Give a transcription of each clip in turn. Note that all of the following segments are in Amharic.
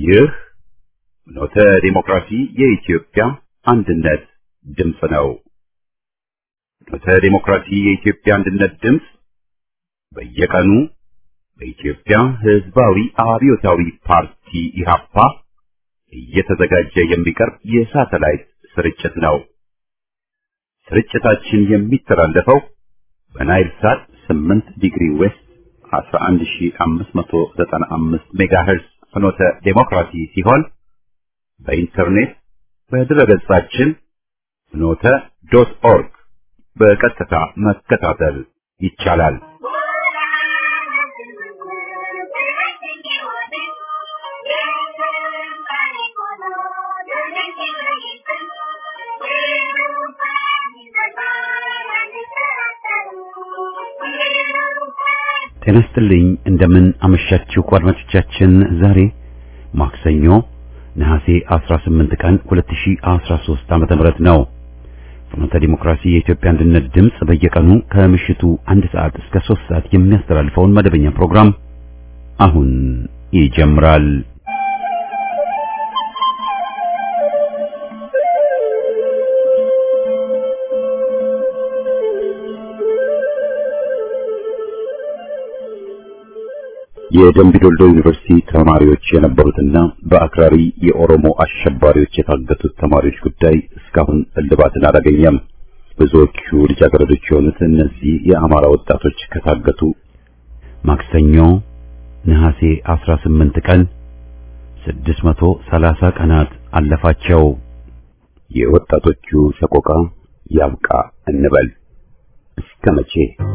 ይህ ፍኖተ ዲሞክራሲ የኢትዮጵያ አንድነት ድምፅ ነው። ፍኖተ ዲሞክራሲ የኢትዮጵያ አንድነት ድምፅ በየቀኑ በኢትዮጵያ ሕዝባዊ አብዮታዊ ፓርቲ ኢህአፓ እየተዘጋጀ የሚቀርብ የሳተላይት ስርጭት ነው። ስርጭታችን የሚተላለፈው በናይል ሳት 8 ዲግሪ ዌስት 11595 ሜጋሄርዝ ፍኖተ ዴሞክራሲ ሲሆን በኢንተርኔት በድረገጻችን ፍኖተ ዶት ኦርግ በቀጥታ መከታተል ይቻላል። ጤና ይስጥልኝ እንደምን አመሻችሁ አድማጮቻችን። ዛሬ ማክሰኞ ነሐሴ 18 ቀን 2013 ዓመተ ምህረት ነው። ፍኖተ ዲሞክራሲ የኢትዮጵያ አንድነት ድምፅ በየቀኑ ከምሽቱ አንድ ሰዓት እስከ 3 ሰዓት የሚያስተላልፈውን መደበኛ ፕሮግራም አሁን ይጀምራል። የደምቢዶሎ ዩኒቨርሲቲ ተማሪዎች የነበሩትና በአክራሪ የኦሮሞ አሸባሪዎች የታገቱት ተማሪዎች ጉዳይ እስካሁን እልባትን አላገኘም። ብዙዎቹ ልጃገረዶች የሆኑት እነዚህ የአማራ ወጣቶች ከታገቱ ማክሰኞ ነሐሴ 18 ቀን 630 ቀናት አለፋቸው። የወጣቶቹ ሰቆቃ ያብቃ እንበል እስከ መቼ?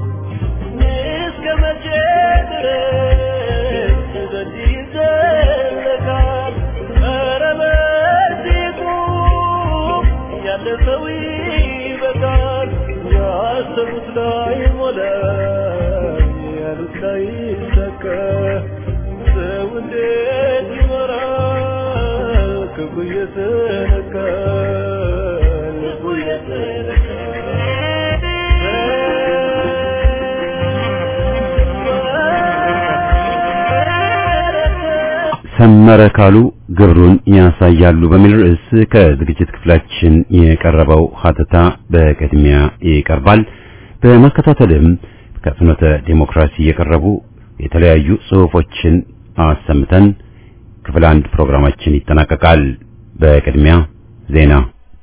ሰመረ ካሉ ግብሩን ያሳያሉ በሚል ርዕስ ከዝግጅት ክፍላችን የቀረበው ሀተታ በቅድሚያ ይቀርባል። በማከታተልም ከፍኖተ ዴሞክራሲ የቀረቡ የተለያዩ ጽሑፎችን አሰምተን ክፍል አንድ ፕሮግራማችን ይጠናቀቃል። በቅድሚያ ዜና።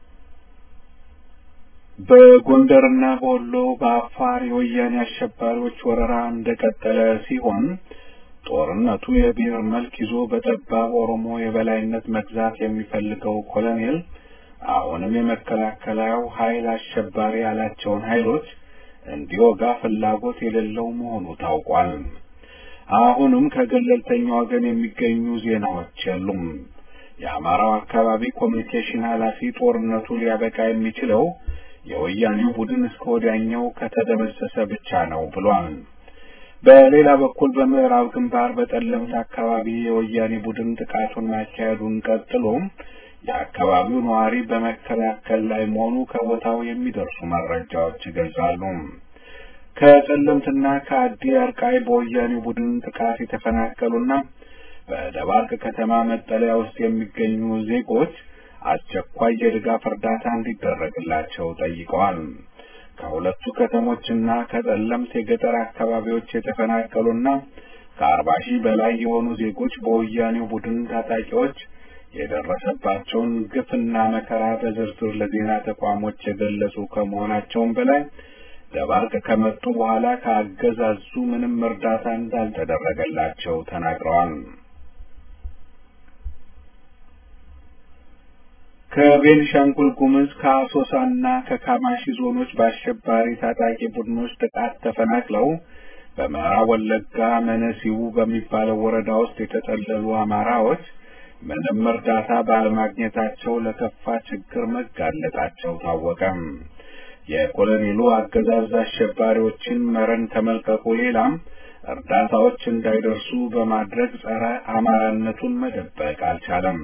በጎንደርና በወሎ በአፋር የወያኔ አሸባሪዎች ወረራ እንደቀጠለ ሲሆን ጦርነቱ የብሔር መልክ ይዞ በጠባብ ኦሮሞ የበላይነት መግዛት የሚፈልገው ኮሎኔል አሁንም የመከላከያው ኃይል አሸባሪ ያላቸውን ኃይሎች እንዲወጋ ፍላጎት የሌለው መሆኑ ታውቋል። አሁንም ከገለልተኛ ወገን የሚገኙ ዜናዎች የሉም። የአማራው አካባቢ ኮሚኒኬሽን ኃላፊ ጦርነቱ ሊያበቃ የሚችለው የወያኔው ቡድን እስከ ወዲያኛው ከተደመሰሰ ብቻ ነው ብሏል። በሌላ በኩል በምዕራብ ግንባር በጠለምት አካባቢ የወያኔ ቡድን ጥቃቱን ማካሄዱን ቀጥሎ የአካባቢው ነዋሪ በመከላከል ላይ መሆኑ ከቦታው የሚደርሱ መረጃዎች ይገልጻሉ። ከጠለምትና ከአዲ አርቃይ በወያኔ ቡድን ጥቃት የተፈናቀሉና በደባርቅ ከተማ መጠለያ ውስጥ የሚገኙ ዜጎች አስቸኳይ የድጋፍ እርዳታ እንዲደረግላቸው ጠይቀዋል። ከሁለቱ ከተሞችና ከጠለምት የገጠር አካባቢዎች የተፈናቀሉና ከአርባ ሺህ በላይ የሆኑ ዜጎች በወያኔው ቡድን ታጣቂዎች የደረሰባቸውን ግፍና መከራ በዝርዝር ለዜና ተቋሞች የገለጹ ከመሆናቸውም በላይ ደባርቅ ከመጡ በኋላ ከአገዛዙ ምንም እርዳታ እንዳልተደረገላቸው ተናግረዋል። ከቤንሻንጉል ጉምዝ ከአሶሳና ከካማሺ ዞኖች በአሸባሪ ታጣቂ ቡድኖች ጥቃት ተፈናቅለው በምዕራብ ወለጋ መነሲቡ በሚባለው ወረዳ ውስጥ የተጠለሉ አማራዎች ምንም እርዳታ ባለማግኘታቸው ለከፋ ችግር መጋለጣቸው ታወቀም። የኮሎኔሉ አገዛዝ አሸባሪዎችን መረን ከመልቀቁ ሌላም እርዳታዎች እንዳይደርሱ በማድረግ ጸረ አማራነቱን መደበቅ አልቻለም።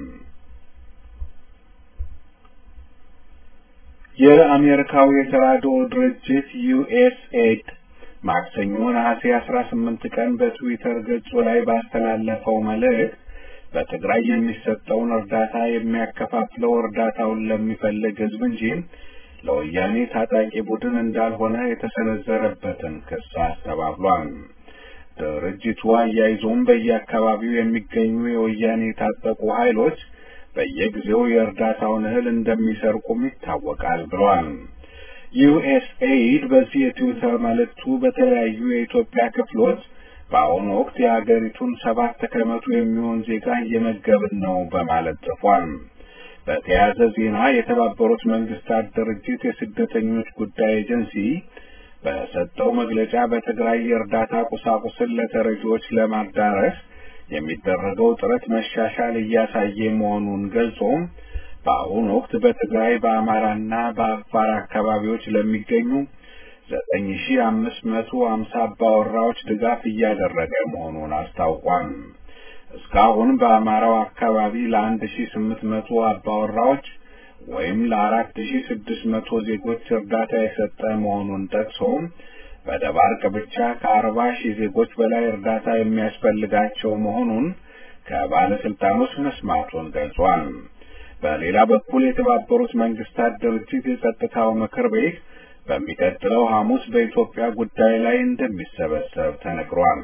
የአሜሪካው የተራድኦ ድርጅት ዩኤስኤድ ማክሰኞ ነሐሴ አስራ ስምንት ቀን በትዊተር ገጹ ላይ ባስተላለፈው መልእክት በትግራይ የሚሰጠውን እርዳታ የሚያከፋፍለው እርዳታውን ለሚፈልግ ህዝብ እንጂ ለወያኔ ታጣቂ ቡድን እንዳልሆነ የተሰነዘረበትን ክስ አስተባብሏል። ድርጅቱ አያይዞም በየአካባቢው የሚገኙ የወያኔ የታጠቁ ኃይሎች በየጊዜው የእርዳታውን እህል እንደሚሰርቁም ይታወቃል ብለዋል። ዩኤስኤይድ በዚህ የትዊተር መልእክቱ በተለያዩ የኢትዮጵያ ክፍሎች በአሁኑ ወቅት የሀገሪቱን ሰባት ከመቶ የሚሆን ዜጋ እየመገብን ነው በማለት ጽፏል። በተያያዘ ዜና የተባበሩት መንግስታት ድርጅት የስደተኞች ጉዳይ ኤጀንሲ በሰጠው መግለጫ በትግራይ የእርዳታ ቁሳቁስን ለተረጂዎች ለማዳረስ የሚደረገው ጥረት መሻሻል እያሳየ መሆኑን ገልጾ በአሁኑ ወቅት በትግራይ በአማራና በአፋር አካባቢዎች ለሚገኙ ዘጠኝ ሺ አምስት መቶ ሀምሳ አባወራዎች ድጋፍ እያደረገ መሆኑን አስታውቋል። እስካሁን በአማራው አካባቢ ለአንድ ሺ ስምንት መቶ አባወራዎች ወይም ለአራት ሺ ስድስት መቶ ዜጎች እርዳታ የሰጠ መሆኑን ጠቅሶ በደባርቅ ብቻ ከአርባ ሺህ ዜጎች በላይ እርዳታ የሚያስፈልጋቸው መሆኑን ከባለስልጣኖች መስማቱን ገልጿል። በሌላ በኩል የተባበሩት መንግስታት ድርጅት የጸጥታው ምክር ቤት በሚቀጥለው ሐሙስ በኢትዮጵያ ጉዳይ ላይ እንደሚሰበሰብ ተነግሯል።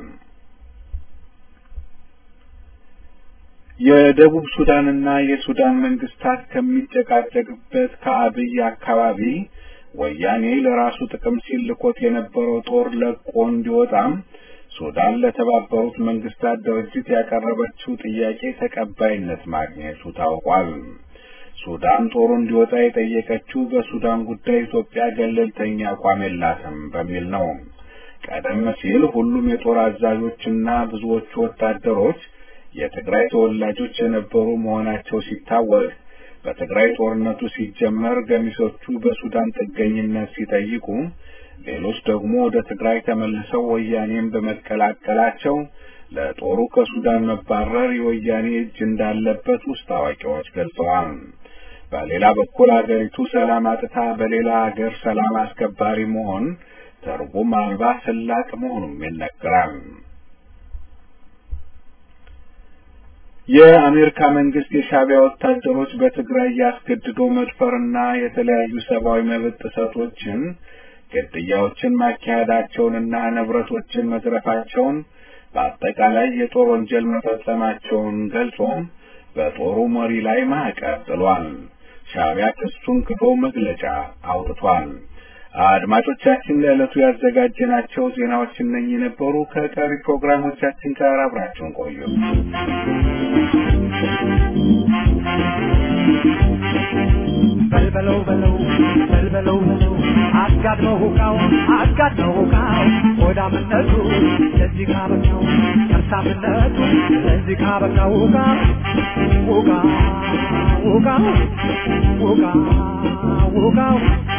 የደቡብ ሱዳንና የሱዳን መንግስታት ከሚጨቃጨቅበት ከአብይ አካባቢ ወያኔ ለራሱ ጥቅም ሲል ልኮት የነበረው ጦር ለቆ እንዲወጣም ሱዳን ለተባበሩት መንግስታት ድርጅት ያቀረበችው ጥያቄ ተቀባይነት ማግኘቱ ታውቋል። ሱዳን ጦሩ እንዲወጣ የጠየቀችው በሱዳን ጉዳይ ኢትዮጵያ ገለልተኛ አቋም የላትም በሚል ነው። ቀደም ሲል ሁሉም የጦር አዛዦችና ብዙዎቹ ወታደሮች የትግራይ ተወላጆች የነበሩ መሆናቸው ሲታወቅ በትግራይ ጦርነቱ ሲጀመር ገሚሶቹ በሱዳን ጥገኝነት ሲጠይቁ፣ ሌሎች ደግሞ ወደ ትግራይ ተመልሰው ወያኔን በመቀላቀላቸው ለጦሩ ከሱዳን መባረር የወያኔ እጅ እንዳለበት ውስጥ አዋቂዎች ገልጸዋል። በሌላ በኩል አገሪቱ ሰላም አጥታ በሌላ ሀገር ሰላም አስከባሪ መሆን ትርጉም አልባ ስላቅ መሆኑም ይነገራል። የአሜሪካ መንግስት የሻዕቢያ ወታደሮች በትግራይ ያስገድዶ መድፈርና የተለያዩ ሰብአዊ መብት ጥሰቶችን፣ ግድያዎችን ማካሄዳቸውንና ንብረቶችን መዝረፋቸውን በአጠቃላይ የጦር ወንጀል መፈጸማቸውን ገልጾ በጦሩ መሪ ላይ ማዕቀብ ጥሏል። ሻዕቢያ ክሱን ክዶ መግለጫ አውጥቷል። አድማጮቻችን ለዕለቱ ያዘጋጀናቸው ዜናዎች እነኚህ ነበሩ። ከቀሪ ፕሮግራሞቻችን ጋር አብራችሁን ቆዩ። በልበለው በለው በልበለው በለው አጋድመው ሁቃው አጋድመው ሁቃው ሆዳምነቱ ለዚህ ካበቃው ከርሳምነቱ ለዚህ ካበቃው ሁቃ ሁቃ ሁቃ ሁቃ ሁቃው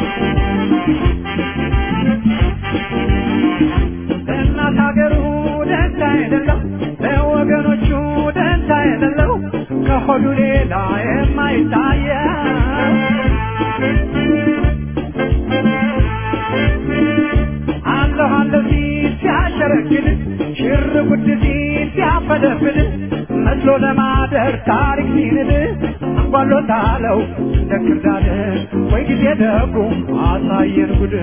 ለእናት ሀገሩ ደንታ የሌለው ለወገኖቹ ደንታ የሌለው ከሆዱ ሌላ የማይታየው አለሁ አለሁ ሲል ሲያሸረግድ ሽር ጉድ ሲል ሲያፈደፍድ መስሎ ለማደር ታሪክ ሲንድ አንጓሎታለው እንደ ክርዳድ ወይ ጊዜ ደጉ አሳየን ጉድ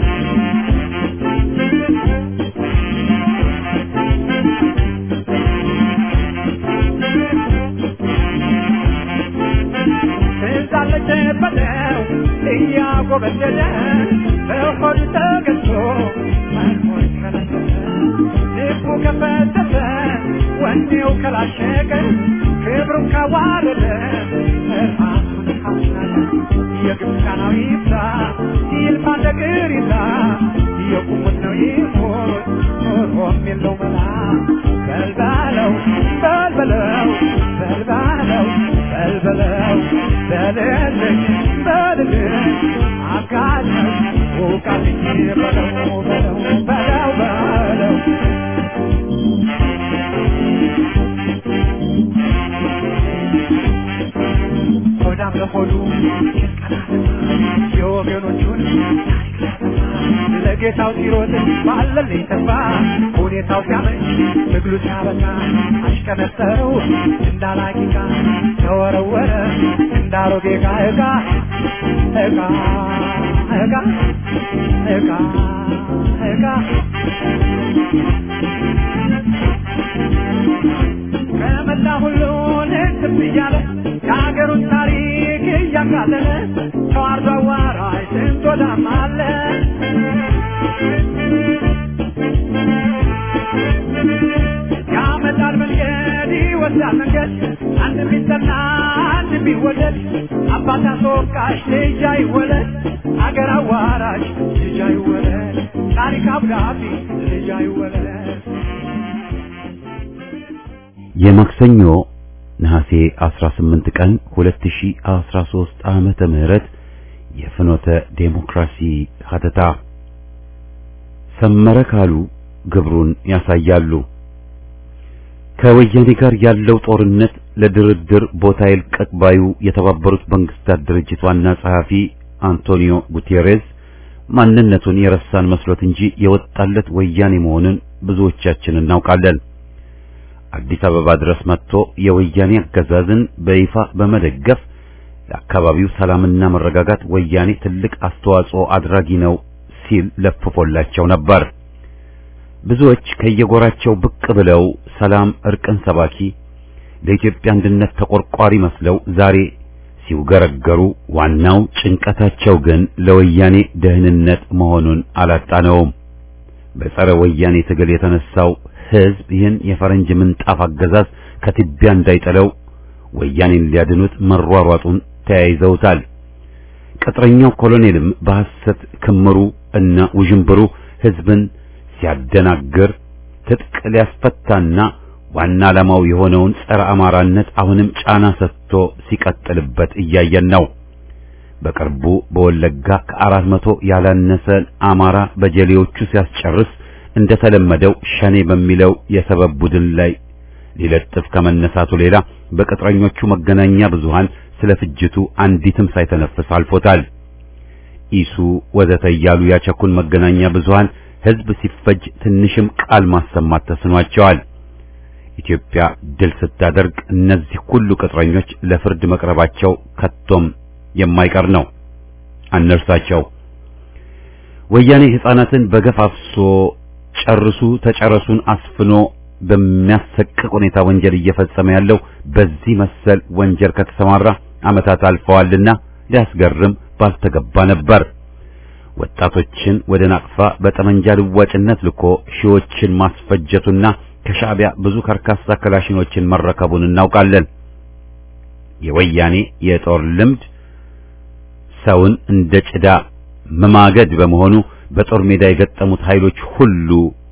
ትዛለች በለው እያጎበደደ በሆድ ተገዝቶ መኖር ከለከለ ልቡ ከፈተተ ወኔው ከላሸቀ ክብሩን ካዋረደ ራሱን ካስናቀ የግብፃናው ይብላ ይልፋ እንደ ቅሪላ የቁሙት ነው ይሞት ኖሮም የለው መላ በልባለው በልበለው በልባለው በልበለው በልልኝ በልልኝ አጋለኝ ውቃልኝ በለው በለው በለው በለው ሆዳም ለሆዱ የወገኖቹን ታሪክ ሊያጠፋ ጌታው ሲሮጥ ባለልኝ ተስፋ ሁኔታው ሲያመች ትግሉ ሲያበቃ አሽቀነጠረው እንዳላቂቃ ተወረወረ እንዳሮጌ ዕቃ ዕቃ ዕቃ ዕቃ ዕቃ ዕቃ ከመላ ሁሉን ህትም እያለ የሀገሩን ታሪክ እያቃለለ ተዋርዶ አዋራጅ ስንት ወዳም አለ ያመጣል መንገድ ይወስዳል መንገድ አንድ ቢጠና አንድ ቢወደድ አባት አስወቃሽ ልጅ አይወለድ አገር አዋራጅ ልጅ አይወለድ ታሪክ አብዳፊ ልጅ አይወለድ የማክሰኞ ነሐሴ 18 ቀን 2013 ዓመተ ምህረት የፍኖተ ዴሞክራሲ ሀተታ ሰመረ ካሉ ግብሩን ያሳያሉ። ከወያኔ ጋር ያለው ጦርነት ለድርድር ቦታ ይልቀቅ ባዩ የተባበሩት መንግስታት ድርጅት ዋና ጸሐፊ አንቶኒዮ ጉቴሬዝ ማንነቱን የረሳን መስሎት እንጂ የወጣለት ወያኔ መሆኑን ብዙዎቻችን እናውቃለን። አዲስ አበባ ድረስ መጥቶ የወያኔ አገዛዝን በይፋ በመደገፍ ለአካባቢው ሰላምና መረጋጋት ወያኔ ትልቅ አስተዋጽኦ አድራጊ ነው ሲል ለፍፎላቸው ነበር። ብዙዎች ከየጎራቸው ብቅ ብለው ሰላም እርቅን ሰባኪ ለኢትዮጵያ አንድነት ተቆርቋሪ መስለው ዛሬ ሲውገረገሩ ዋናው ጭንቀታቸው ግን ለወያኔ ደህንነት መሆኑን አላጣነውም። በጸረ ወያኔ ትግል የተነሳው ህዝብ ይህን የፈረንጅ ምንጣፍ አገዛዝ ከትቢያ እንዳይጠለው ወያኔን ሊያድኑት መሯሯጡን ተያይዘውታል። ቅጥረኛው ኮሎኔልም በሐሰት ክምሩ እና ውዥንብሩ ህዝብን ሲያደናግር ትጥቅ ሊያስፈታና ዋና ዓላማው የሆነውን ጸረ አማራነት አሁንም ጫና ሰጥቶ ሲቀጥልበት እያየን ነው። በቅርቡ በወለጋ ከአራት መቶ ያላነሰ አማራ በጀሌዎቹ ሲያስጨርስ እንደተለመደው ሸኔ በሚለው የሰበብ ቡድን ላይ ሊለጥፍ ከመነሳቱ ሌላ በቅጥረኞቹ መገናኛ ብዙሃን ስለ ፍጅቱ አንዲትም ሳይተነፍስ አልፎታል። ኢሱ ወዘተ እያሉ ያቸኩን መገናኛ ብዙሃን ህዝብ ሲፈጅ ትንሽም ቃል ማሰማት ተስኗቸዋል። ኢትዮጵያ ድል ስታደርግ እነዚህ ሁሉ ቅጥረኞች ለፍርድ መቅረባቸው ከቶም የማይቀር ነው። አነርሳቸው ወያኔ ሕፃናትን በገፍ አፍሶ ጨርሱ ተጨረሱን አስፍኖ በሚያሰቅቅ ሁኔታ ወንጀል እየፈጸመ ያለው በዚህ መሰል ወንጀል ከተሰማራ ዓመታት አልፈዋልና ሊያስገርም ባልተገባ ነበር። ወጣቶችን ወደ ናቅፋ በጠመንጃ ልዋጭነት ልኮ ሺዎችን ማስፈጀቱና ከሻዕቢያ ብዙ ከርካሳ ክላሽኖችን መረከቡን እናውቃለን። የወያኔ የጦር ልምድ ሰውን እንደ ጭዳ መማገድ በመሆኑ በጦር ሜዳ የገጠሙት ኃይሎች ሁሉ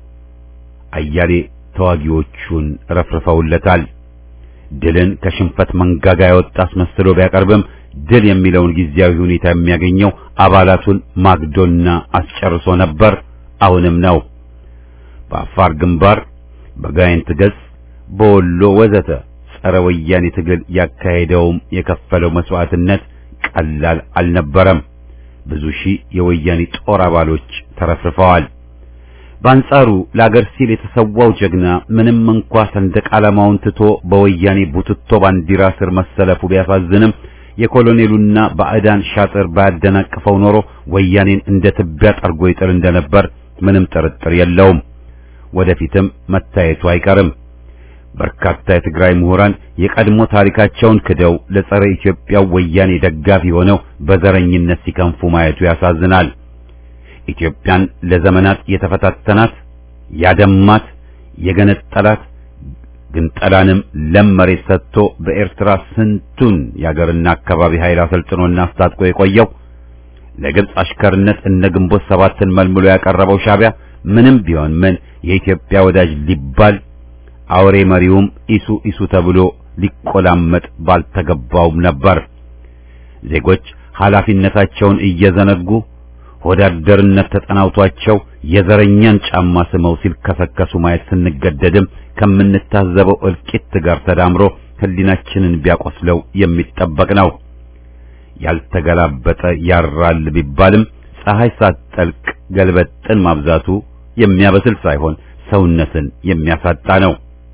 አያሌ ተዋጊዎቹን ረፍርፈውለታል። ድልን ከሽንፈት መንጋጋ ያወጣ አስመስሎ ቢያቀርብም ድል የሚለውን ጊዜያዊ ሁኔታ የሚያገኘው አባላቱን ማግዶና አስጨርሶ ነበር፣ አሁንም ነው። በአፋር ግንባር፣ በጋይንት ገጽ፣ በወሎ ወዘተ ጸረ ወያኔ ትግል ያካሄደውም የከፈለው መስዋዕትነት ቀላል አልነበረም። ብዙ ሺህ የወያኔ ጦር አባሎች ተረፍርፈዋል። በአንጻሩ ለአገር ሲል የተሰዋው ጀግና ምንም እንኳ ሰንደቅ ዓላማውን ትቶ በወያኔ ቡትቶ ባንዲራ ስር መሰለፉ ቢያሳዝንም የኮሎኔሉና ባዕዳን ሻጥር ባያደናቅፈው ኖሮ ወያኔን እንደ ትቢያ ጠርጎ ይጥል እንደነበር ምንም ጥርጥር የለውም። ወደፊትም መታየቱ አይቀርም። በርካታ የትግራይ ምሁራን የቀድሞ ታሪካቸውን ክደው ለጸረ ኢትዮጵያው ወያኔ ደጋፊ ሆነው በዘረኝነት ሲከንፉ ማየቱ ያሳዝናል። ኢትዮጵያን ለዘመናት የተፈታተናት ያደማት፣ የገነጠላት ግንጠላንም ለም መሬት ሰጥቶ በኤርትራ ስንቱን የአገርና አካባቢ ኃይል አሰልጥኖና አስታጥቆ የቆየው ለግብፅ አሽከርነት እነ ግንቦት ሰባትን መልምሎ ያቀረበው ሻዕቢያ ምንም ቢሆን ምን የኢትዮጵያ ወዳጅ ሊባል አውሬ መሪውም ኢሱ ኢሱ ተብሎ ሊቆላመጥ ባልተገባውም ነበር። ዜጎች ኃላፊነታቸውን እየዘነጉ ወዳደርነት ተጠናውቷቸው የዘረኛን ጫማ ስመው ሲልከሰከሱ ማየት ስንገደድም ከምንታዘበው እልቂት ጋር ተዳምሮ ሕሊናችንን ቢያቆስለው የሚጠበቅ ነው። ያልተገላበጠ ያራል ቢባልም ፀሐይ ሳትጠልቅ ገልበጥን ማብዛቱ የሚያበስል ሳይሆን ሰውነትን የሚያሳጣ ነው።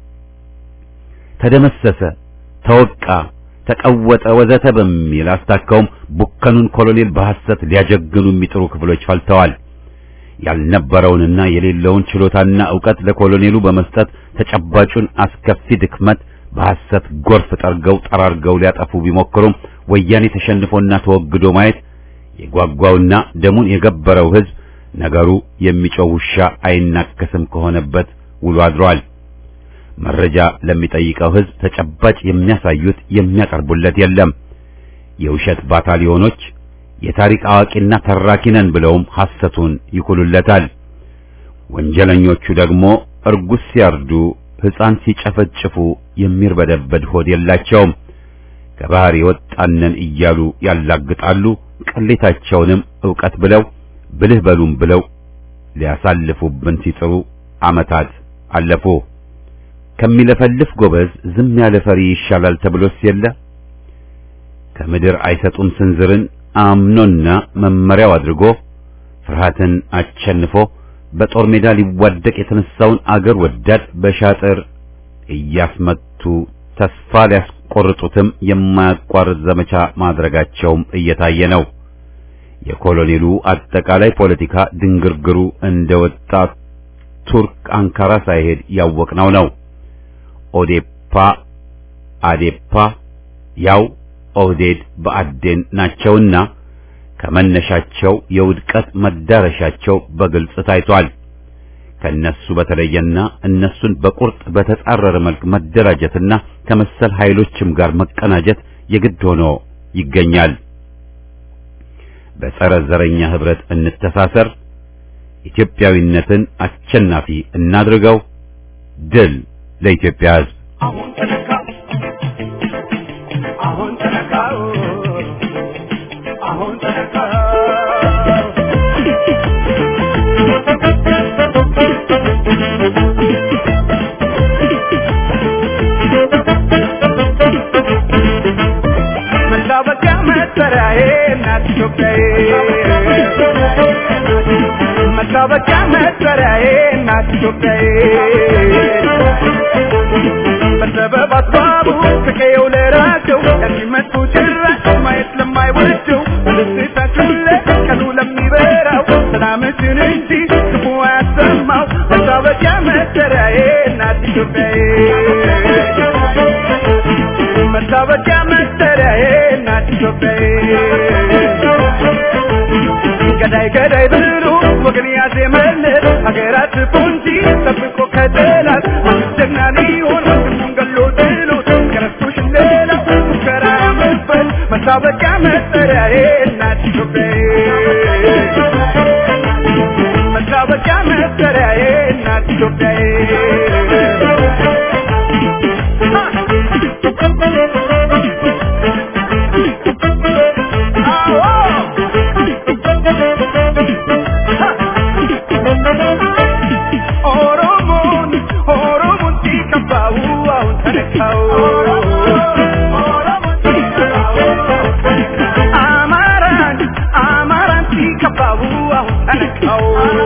ተደመሰሰ፣ ተወቃ፣ ተቀወጠ ወዘተ በሚል አስታከውም ቡከኑን ኮሎኔል በሐሰት ሊያጀግኑ የሚጥሩ ክፍሎች ፈልተዋል። ያልነበረውንና የሌለውን ችሎታና ዕውቀት ለኮሎኔሉ በመስጠት ተጨባጩን አስከፊ ድክመት በሐሰት ጎርፍ ጠርገው ጠራርገው ሊያጠፉ ቢሞክሩም ወያኔ ተሸንፎና ተወግዶ ማየት የጓጓውና ደሙን የገበረው ሕዝብ ነገሩ የሚጮህ ውሻ አይናከስም ከሆነበት ውሎ አድሯል። መረጃ ለሚጠይቀው ሕዝብ ተጨባጭ የሚያሳዩት የሚያቀርቡለት የለም። የውሸት ባታሊዮኖች የታሪክ አዋቂና ተራኪ ነን ብለውም ሐሰቱን ይኩሉለታል። ወንጀለኞቹ ደግሞ እርጉዝ ሲያርዱ፣ ሕፃን ሲጨፈጭፉ የሚርበደበድ ሆድ የላቸውም። ከባህር የወጣነን እያሉ ያላግጣሉ። ቅሌታቸውንም ዕውቀት ብለው ብልህ በሉም ብለው ሊያሳልፉብን ሲጥሩ ዓመታት አለፉ። ከሚለፈልፍ ጎበዝ ዝም ያለ ፈሪ ይሻላል ተብሎስ የለ ከምድር አይሰጡም ስንዝርን አምኖና መመሪያው አድርጎ ፍርሃትን አቸንፎ በጦር ሜዳ ሊዋደቅ የተነሳውን አገር ወዳድ በሻጥር እያስመቱ ተስፋ ሊያስቆርጡትም የማያቋርጥ ዘመቻ ማድረጋቸውም እየታየ ነው። የኮሎኔሉ አጠቃላይ ፖለቲካ ድንግርግሩ እንደወጣ ቱርክ አንካራ ሳይሄድ ያወቅነው ነው። ኦዴፓ አዴፓ ያው ኦህዴድ በአዴን ናቸውና ከመነሻቸው የውድቀት መዳረሻቸው በግልጽ ታይቷል። ከነሱ በተለየና እነሱን በቁርጥ በተጻረረ መልክ መደራጀትና ከመሰል ኃይሎችም ጋር መቀናጀት የግድ ሆኖ ይገኛል። በጸረ ዘረኛ ህብረት እንተሳሰር፣ ኢትዮጵያዊነትን አሸናፊ እናድርገው። ድል ለኢትዮጵያ ሕዝብ! አሁን ተነካ አሁን ተነካ አሁን ተነካ መታወቂያ መጠሪያዬ እናት ኢትዮጵያዬ መታወቂያ መጠሪያዬ እናት ኢትዮጵያዬ በሰበብ አስባቡ ከቀየው ለራቸው ለሚመጡ ጭራሽ ማየት ለማይወደው በደስታችን ላይ ቀኑ ለሚበራው ሰላምችን እንጂ ክፉ አያሰማው መታወቂያ መጠሪያዬ እናት ኢትዮጵያዬ መታወቂያ መጠሪያዬ እናት ኢትዮጵያዬ ገዳይ ገዳይ ብሎ ወገን ያዜመለት ሀገራት ፖንጂ ጠብቆ ከጠላት ጀግና ሊሆን ወንድሙን ገሎ ጥሎት ከረስቶሽ ሌላ ሙከራ መበል መታወቂያ መጠሪያዬ እናት ኢትዮጵያዬ መታወቂያ መጠሪያዬ እናት ኢትዮጵያዬ ኦሮሞን ኦሮሞን ሲከፋው አሁን ተነካው አማራን አማራን ሲከፋው አሁን ተነካው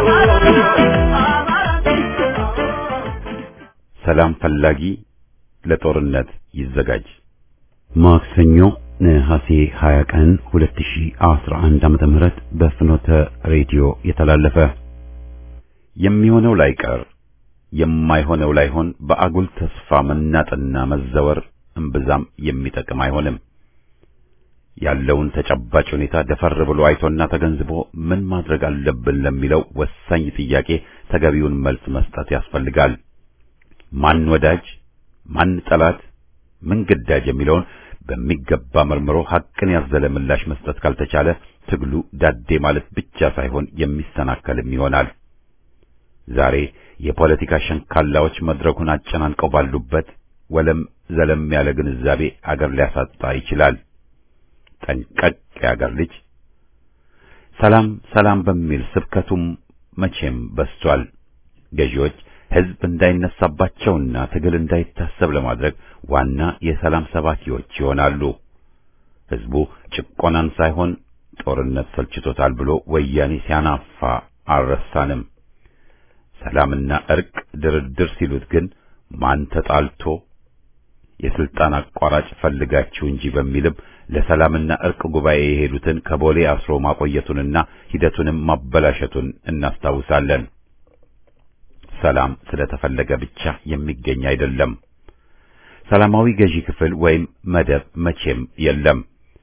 ሰላም ፈላጊ ለጦርነት ይዘጋጅ። ማክሰኞ ነሐሴ 20 ቀን 2011 ዓመተ ምህረት በፍኖተ ሬዲዮ የተላለፈ የሚሆነው ላይቀር የማይሆነው ላይሆን በአጉል ተስፋ መናጥና መዘወር እምብዛም የሚጠቅም አይሆንም። ያለውን ተጨባጭ ሁኔታ ደፈር ብሎ አይቶና ተገንዝቦ ምን ማድረግ አለብን ለሚለው ወሳኝ ጥያቄ ተገቢውን መልስ መስጠት ያስፈልጋል። ማን ወዳጅ፣ ማን ጠላት፣ ምን ግዳጅ የሚለውን በሚገባ መርምሮ ሐቅን ያዘለ ምላሽ መስጠት ካልተቻለ ትግሉ ዳዴ ማለት ብቻ ሳይሆን የሚሰናከልም ይሆናል። ዛሬ የፖለቲካ ሸንካላዎች መድረኩን አጨናንቀው ባሉበት ወለም ዘለም ያለ ግንዛቤ አገር ሊያሳጣ ይችላል። ጠንቀቅ የአገር ልጅ ሰላም ሰላም በሚል ስብከቱም መቼም በስቷል። ገዢዎች ሕዝብ እንዳይነሳባቸውና ትግል እንዳይታሰብ ለማድረግ ዋና የሰላም ሰባኪዎች ይሆናሉ። ሕዝቡ ጭቆናን ሳይሆን ጦርነት ሰልችቶታል ብሎ ወያኔ ሲያናፋ አልረሳንም። ሰላምና እርቅ ድርድር ሲሉት ግን ማን ተጣልቶ የስልጣን አቋራጭ ፈልጋችሁ እንጂ በሚልም ለሰላምና እርቅ ጉባኤ የሄዱትን ከቦሌ አስሮ ማቆየቱንና ሂደቱንም ማበላሸቱን እናስታውሳለን። ሰላም ስለተፈለገ ብቻ የሚገኝ አይደለም። ሰላማዊ ገዢ ክፍል ወይም መደብ መቼም የለም።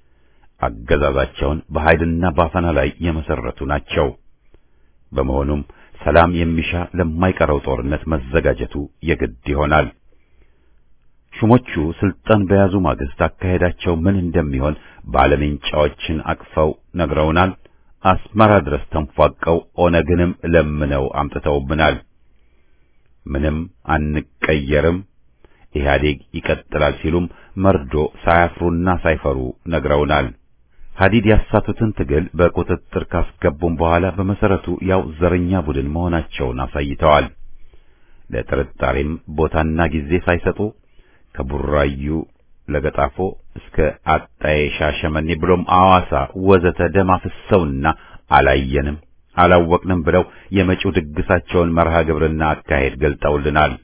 አገዛዛቸውን በኃይልና ባፈና ላይ የመሰረቱ ናቸው። በመሆኑም ሰላም የሚሻ ለማይቀረው ጦርነት መዘጋጀቱ የግድ ይሆናል። ሹሞቹ ስልጣን በያዙ ማግስት አካሄዳቸው ምን እንደሚሆን ባለሜንጫዎችን አቅፈው ነግረውናል። አስመራ ድረስ ተንፏቀው ኦነግንም ለምነው አምጥተውብናል። ምንም አንቀየርም፣ ኢህአዴግ ይቀጥላል ሲሉም መርዶ ሳያፍሩና ሳይፈሩ ነግረውናል። ሀዲድ ያሳቱትን ትግል በቁጥጥር ካስገቡም በኋላ በመሰረቱ ያው ዘረኛ ቡድን መሆናቸውን አሳይተዋል። ለጥርጣሬም ቦታና ጊዜ ሳይሰጡ ከቡራዩ ለገጣፎ እስከ አጣዬ ሻሸመኔ ብሎም አዋሳ ወዘተ ደም አፍሰውና አላየንም አላወቅንም ብለው የመጪው ድግሳቸውን መርሃ ግብርና አካሄድ ገልጠውልናል።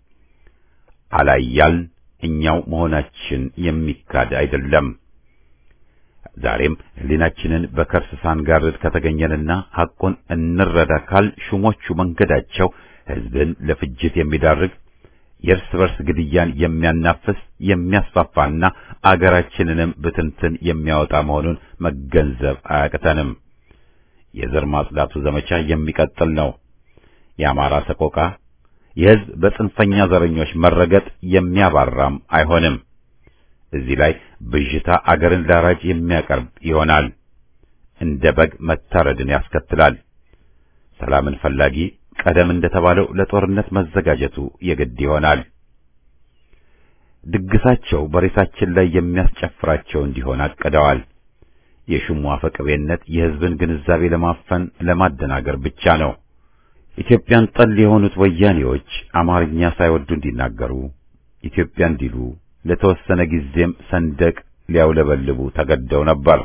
አላያልን እኛው መሆናችን የሚካድ አይደለም። ዛሬም ሕሊናችንን በከርስ ሳንጋርድ ከተገኘንና ሐቁን እንረዳ ካል ሹሞቹ መንገዳቸው ሕዝብን ለፍጅት የሚዳርግ የእርስ በርስ ግድያን የሚያናፍስ የሚያስፋፋና አገራችንንም ብትንትን የሚያወጣ መሆኑን መገንዘብ አያቅተንም። የዘር ማጽዳቱ ዘመቻ የሚቀጥል ነው። የአማራ ሰቆቃ፣ የሕዝብ በጽንፈኛ ዘረኞች መረገጥ የሚያባራም አይሆንም። እዚህ ላይ ብዥታ አገርን ላራጅ የሚያቀርብ ይሆናል። እንደ በግ መታረድን ያስከትላል። ሰላምን ፈላጊ ቀደም እንደተባለው ለጦርነት መዘጋጀቱ የግድ ይሆናል። ድግሳቸው በሬሳችን ላይ የሚያስጨፍራቸው እንዲሆን አቅደዋል። የሹሙ አፈቅቤነት የሕዝብን ግንዛቤ ለማፈን ለማደናገር ብቻ ነው። ኢትዮጵያን ጠል የሆኑት ወያኔዎች አማርኛ ሳይወዱ እንዲናገሩ ኢትዮጵያ እንዲሉ ለተወሰነ ጊዜም ሰንደቅ ሊያውለበልቡ ተገደው ነበር።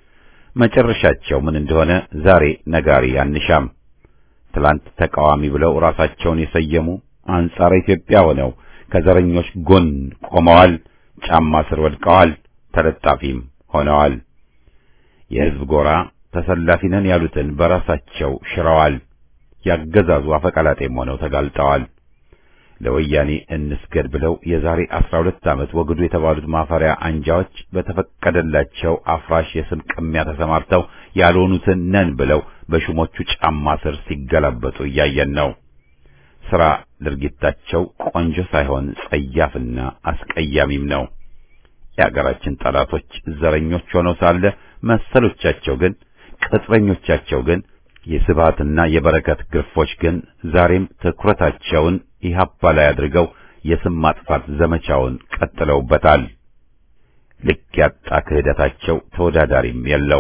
መጨረሻቸው ምን እንደሆነ ዛሬ ነጋሪ አንሻም። ትላንት ተቃዋሚ ብለው ራሳቸውን የሰየሙ አንጻረ ኢትዮጵያ ሆነው ከዘረኞች ጎን ቆመዋል፣ ጫማ ስር ወድቀዋል፣ ተለጣፊም ሆነዋል። የሕዝብ ጎራ ተሰላፊ ነን ያሉትን በራሳቸው ሽረዋል። ያገዛዙ አፈቀላጤም ሆነው ተጋልጠዋል። ለወያኔ እንስገድ ብለው የዛሬ አስራ ሁለት ዓመት ወግዱ የተባሉት ማፈሪያ አንጃዎች በተፈቀደላቸው አፍራሽ የስም ቅሚያ ተሰማርተው ያልሆኑትን ነን ብለው በሹሞቹ ጫማ ስር ሲገላበጡ እያየን ነው። ሥራ ድርጊታቸው ቆንጆ ሳይሆን ጸያፍና አስቀያሚም ነው። የአገራችን ጠላቶች ዘረኞች ሆነው ሳለ መሰሎቻቸው ግን ቅጥረኞቻቸው ግን የስብሃትና የበረከት ግርፎች ግን ዛሬም ትኩረታቸውን ኢህአፓ ላይ አድርገው የስም ማጥፋት ዘመቻውን ቀጥለውበታል። ልክ ያጣ ክህደታቸው ተወዳዳሪም የለው።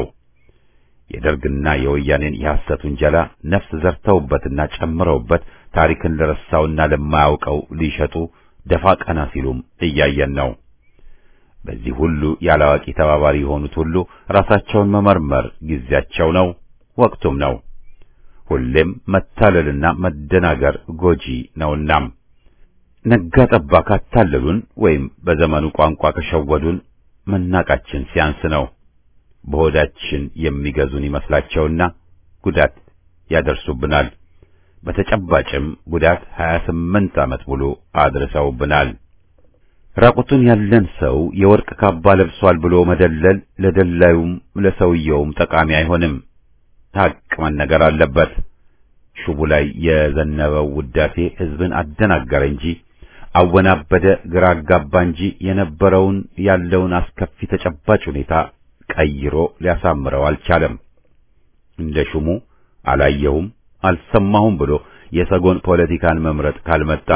የደርግና የወያኔን የሐሰት ውንጀላ ነፍስ ዘርተውበትና ጨምረውበት ታሪክን ለረሳውና ለማያውቀው ሊሸጡ ደፋ ቀና ሲሉም እያየን ነው። በዚህ ሁሉ ያላዋቂ ተባባሪ የሆኑት ሁሉ ራሳቸውን መመርመር ጊዜያቸው ነው፣ ወቅቱም ነው። ሁሌም መታለልና መደናገር ጎጂ ነውናም ነጋ ጠባ ካታለሉን ወይም በዘመኑ ቋንቋ ከሸወዱን መናቃችን ሲያንስ ነው። በሆዳችን የሚገዙን ይመስላቸውና ጉዳት ያደርሱብናል። በተጨባጭም ጉዳት 28 ዓመት ሙሉ አድርሰውብናል። ራቁቱን ያለን ሰው የወርቅ ካባ ለብሷል ብሎ መደለል ለደላዩም ለሰውየውም ጠቃሚ አይሆንም። ሐቅ መነገር አለበት። ሹቡ ላይ የዘነበው ውዳሴ ሕዝብን አደናገረ እንጂ አወናበደ፣ ግራ አጋባ እንጂ የነበረውን ያለውን አስከፊ ተጨባጭ ሁኔታ ቀይሮ ሊያሳምረው አልቻለም። እንደ ሹሙ አላየሁም አልሰማሁም ብሎ የሰጎን ፖለቲካን መምረጥ ካልመጣ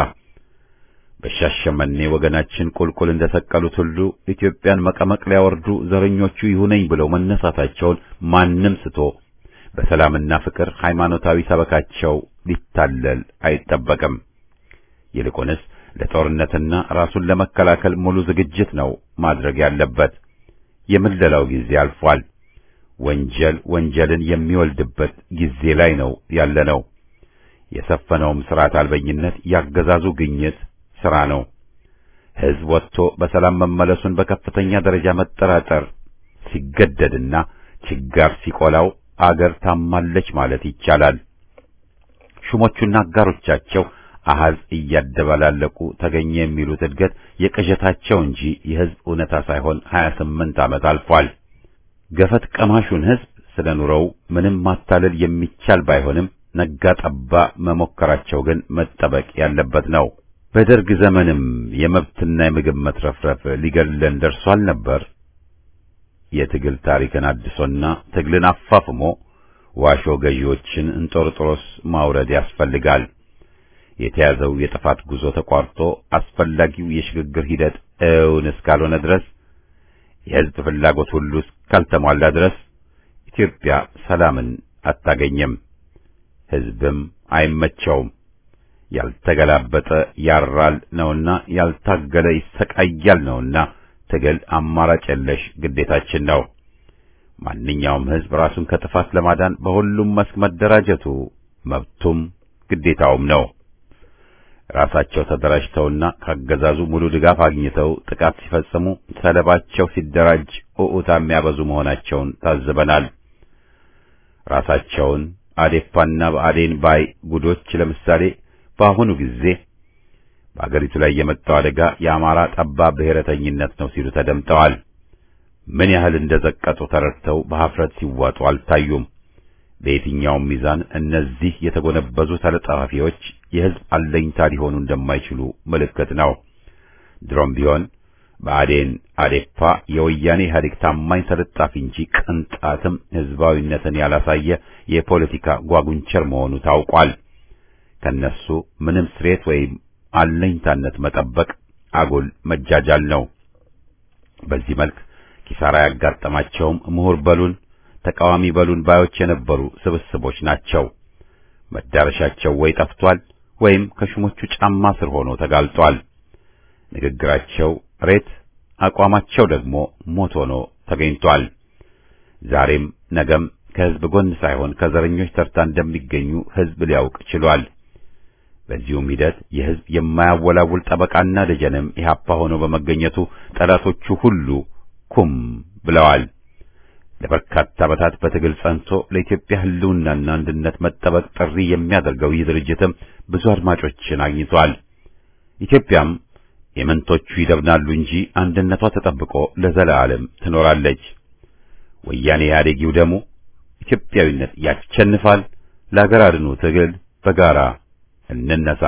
በሻሸመኔ ወገናችን ቁልቁል እንደሰቀሉት ሁሉ ኢትዮጵያን መቀመቅ ሊያወርዱ ዘረኞቹ ይሁነኝ ብለው መነሳታቸውን ማንም ስቶ በሰላምና ፍቅር ሃይማኖታዊ ሰበካቸው ሊታለል አይጠበቅም። ይልቁንስ ለጦርነትና ራሱን ለመከላከል ሙሉ ዝግጅት ነው ማድረግ ያለበት። የምለላው ጊዜ አልፏል። ወንጀል ወንጀልን የሚወልድበት ጊዜ ላይ ነው ያለነው። የሰፈነውም ስርዓት አልበኝነት ያገዛዙ ግኝት ስራ ነው። ሕዝብ ወጥቶ በሰላም መመለሱን በከፍተኛ ደረጃ መጠራጠር ሲገደድና ችጋር ሲቆላው አገር ታማለች ማለት ይቻላል። ሹሞቹና አጋሮቻቸው አሃዝ እያደባላለቁ ተገኘ የሚሉት እድገት የቅዠታቸው እንጂ የሕዝብ እውነታ ሳይሆን 28 ዓመት አልፏል። ገፈት ቀማሹን ሕዝብ ስለ ኑሮው ምንም ማታለል የሚቻል ባይሆንም ነጋ ጠባ መሞከራቸው ግን መጠበቅ ያለበት ነው። በደርግ ዘመንም የመብትና የምግብ መትረፍረፍ ሊገድለን ደርሷል ነበር። የትግል ታሪክን አድሶና ትግልን አፋፍሞ ዋሾ ገዢዎችን እንጦርጦሮስ ማውረድ ያስፈልጋል። የተያዘው የጥፋት ጉዞ ተቋርጦ አስፈላጊው የሽግግር ሂደት እውን እስካልሆነ ድረስ የሕዝብ ፍላጎት ሁሉ እስካልተሟላ ድረስ ኢትዮጵያ ሰላምን አታገኝም። ሕዝብም አይመቸውም። ያልተገላበጠ ያራል ነውና ያልታገለ ይሰቃያል ነውና ትግል አማራጭ የለሽ ግዴታችን ነው። ማንኛውም ሕዝብ ራሱን ከጥፋት ለማዳን በሁሉም መስክ መደራጀቱ መብቱም ግዴታውም ነው። ራሳቸው ተደራጅተውና ካገዛዙ ሙሉ ድጋፍ አግኝተው ጥቃት ሲፈጽሙ ሰለባቸው ሲደራጅ ኡኡታ የሚያበዙ መሆናቸውን ታዝበናል። ራሳቸውን አዴፓና በአዴን ባይ ጉዶች ለምሳሌ በአሁኑ ጊዜ በአገሪቱ ላይ የመጣው አደጋ የአማራ ጠባብ ብሔረተኝነት ነው ሲሉ ተደምጠዋል። ምን ያህል እንደዘቀጡ ተረድተው በኀፍረት ሲዋጡ አልታዩም። በየትኛውም ሚዛን እነዚህ የተጎነበዙ ተለጣፊዎች የሕዝብ አለኝታ ሊሆኑ እንደማይችሉ ምልክት ነው። ድሮም ቢሆን በአዴን አዴፓ የወያኔ ኢህአዴግ ታማኝ ተለጣፊ እንጂ ቅንጣትም ሕዝባዊነትን ያላሳየ የፖለቲካ ጓጉንቸር መሆኑ ታውቋል። ከነሱ ምንም ስሬት ወይም አለኝታነት መጠበቅ አጉል መጃጃል ነው። በዚህ መልክ ኪሳራ ያጋጠማቸውም ምሁር በሉን ተቃዋሚ በሉን ባዮች የነበሩ ስብስቦች ናቸው። መዳረሻቸው ወይ ጠፍቷል ወይም ከሹሞቹ ጫማ ስር ሆኖ ተጋልጧል። ንግግራቸው ሬት፣ አቋማቸው ደግሞ ሞት ሆኖ ተገኝቷል። ዛሬም ነገም ከሕዝብ ጎን ሳይሆን ከዘረኞች ተርታ እንደሚገኙ ሕዝብ ሊያውቅ ችሏል። በዚሁም ሂደት የሕዝብ የማያወላውል ጠበቃና ደጀንም ኢህአፓ ሆኖ በመገኘቱ ጠላቶቹ ሁሉ ኩም ብለዋል። ለበርካታ ዓመታት በትግል ጸንቶ ለኢትዮጵያ ሕልውናና አንድነት መጠበቅ ጥሪ የሚያደርገው ይህ ድርጅትም ብዙ አድማጮችን አግኝቷል። ኢትዮጵያም የመንቶቹ ይደብናሉ እንጂ አንድነቷ ተጠብቆ ለዘላለም ትኖራለች። ወያኔ ኢህአዴጊው ደግሞ ኢትዮጵያዊነት ያሸንፋል። ለአገር አድኑ ትግል በጋራ እንነሳ።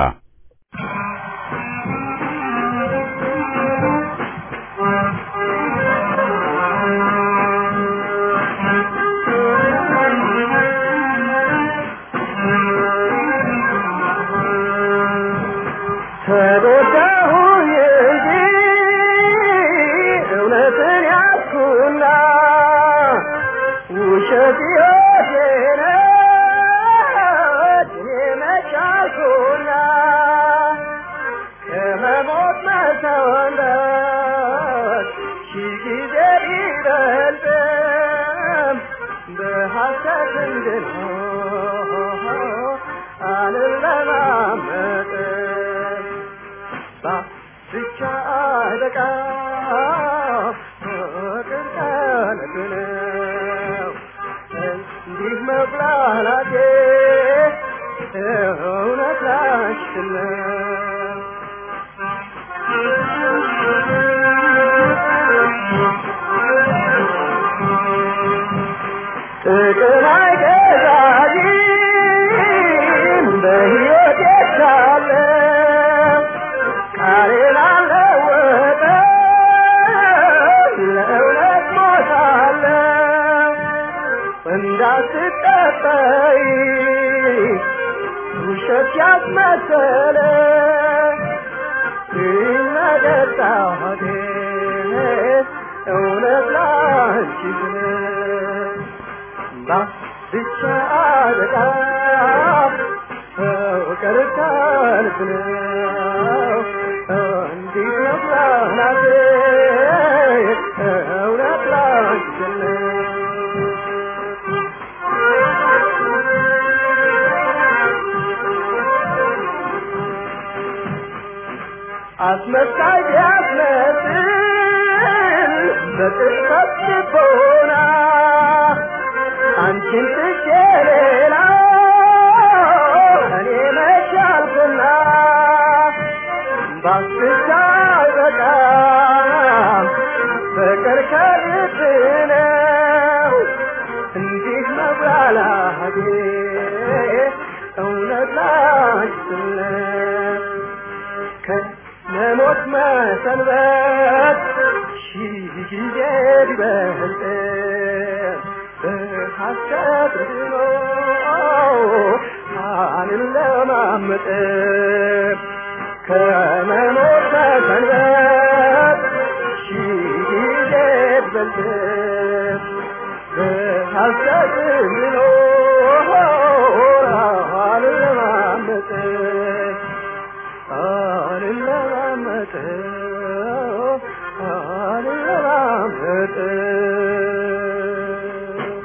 አስመሳይ ቢያስመስል በቅጽበት ልቦና አንቺን ትቼ ሌላ እኔ መቻልኩና ባስቻ በጣም ፍቅር ከልብ ነው እንዲህ መብላላቴ እውነት ላንችነት ከመሞት መሰንበት ሺህ ጊዜ ቢበልጥ በሐሰት ድኖ አልለማመጥ ከመሞት መሰንበት ሺህ ጊዜ ቢበልጥ በሐሰት ድኖ አልለማመጥ አልለማመጥ አልለማመጥ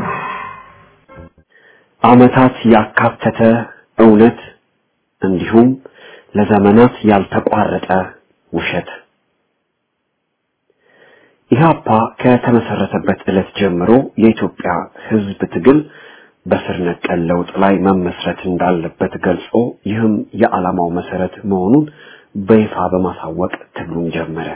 ዓመታት ያካተተ እውነት እንዲሁም ለዘመናት ያልተቋረጠ ውሸት ኢህአፓ ከተመሰረተበት ዕለት ጀምሮ የኢትዮጵያ ሕዝብ ትግል በስር ነቀል ለውጥ ላይ መመስረት እንዳለበት ገልጾ ይህም የዓላማው መሰረት መሆኑን በይፋ በማሳወቅ ትግሉን ጀመረ።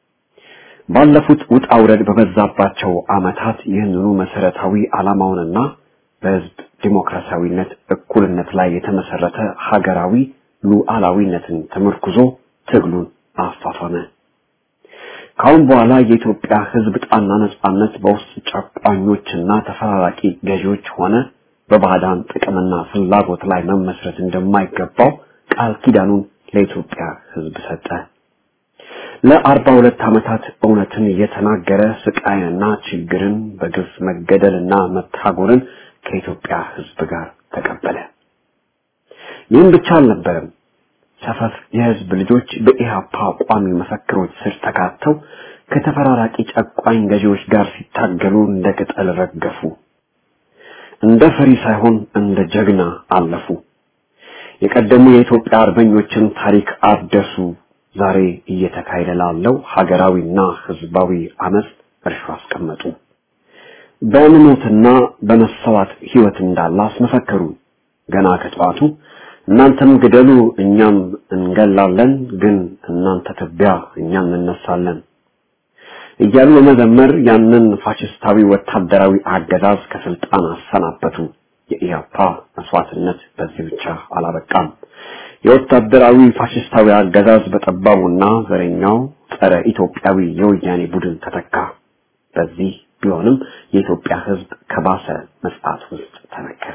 ባለፉት ውጣ ውረድ በበዛባቸው ዓመታት ይህንኑ መሰረታዊ ዓላማውንና በህዝብ ዲሞክራሲያዊነት፣ እኩልነት ላይ የተመሰረተ ሀገራዊ ሉዓላዊነትን ተመርኩዞ ትግሉን አፋፈመ። ካሁን በኋላ የኢትዮጵያ ህዝብ ጣና ነጻነት በውስጥ ጨቋኞችና ተፈራራቂ ገዢዎች ሆነ በባዕዳን ጥቅምና ፍላጎት ላይ መመስረት እንደማይገባው ቃል ኪዳኑን ለኢትዮጵያ ህዝብ ሰጠ። ለአርባ ሁለት ዓመታት እውነትን እየተናገረ ስቃይንና ችግርን በግፍ መገደልና መታጎርን ከኢትዮጵያ ህዝብ ጋር ተቀበለ። ይህም ብቻ አልነበረም። ሰፈፍ የህዝብ ልጆች በኢህአፓ ቋሚ መፈክሮች ስር ተካተው ከተፈራራቂ ጨቋኝ ገዢዎች ጋር ሲታገሉ እንደ ቅጠል ረገፉ። እንደ ፈሪ ሳይሆን እንደ ጀግና አለፉ። የቀደሙ የኢትዮጵያ አርበኞችን ታሪክ አደሱ። ዛሬ እየተካሄደ ላለው ሀገራዊና ህዝባዊ አመፅ እርሾ አስቀመጡ። በእምነትና በመሰዋት ህይወት እንዳለ አስመሰከሩ። ገና ከጠዋቱ እናንተም ግደሉ እኛም እንገላለን፣ ግን እናንተ ትቢያ እኛም እንነሳለን እያሉ በመዘመር ያንን ፋሽስታዊ ወታደራዊ አገዛዝ ከስልጣን አሰናበቱ። የኢያፓ መስዋዕትነት በዚህ ብቻ አላበቃም። የወታደራዊ ፋሽስታዊ አገዛዝ በጠባቡና ዘረኛው ጸረ ኢትዮጵያዊ የወያኔ ቡድን ተተካ። በዚህ ቢሆንም የኢትዮጵያ ህዝብ ከባሰ መጽዓት ውስጥ ተነከረ።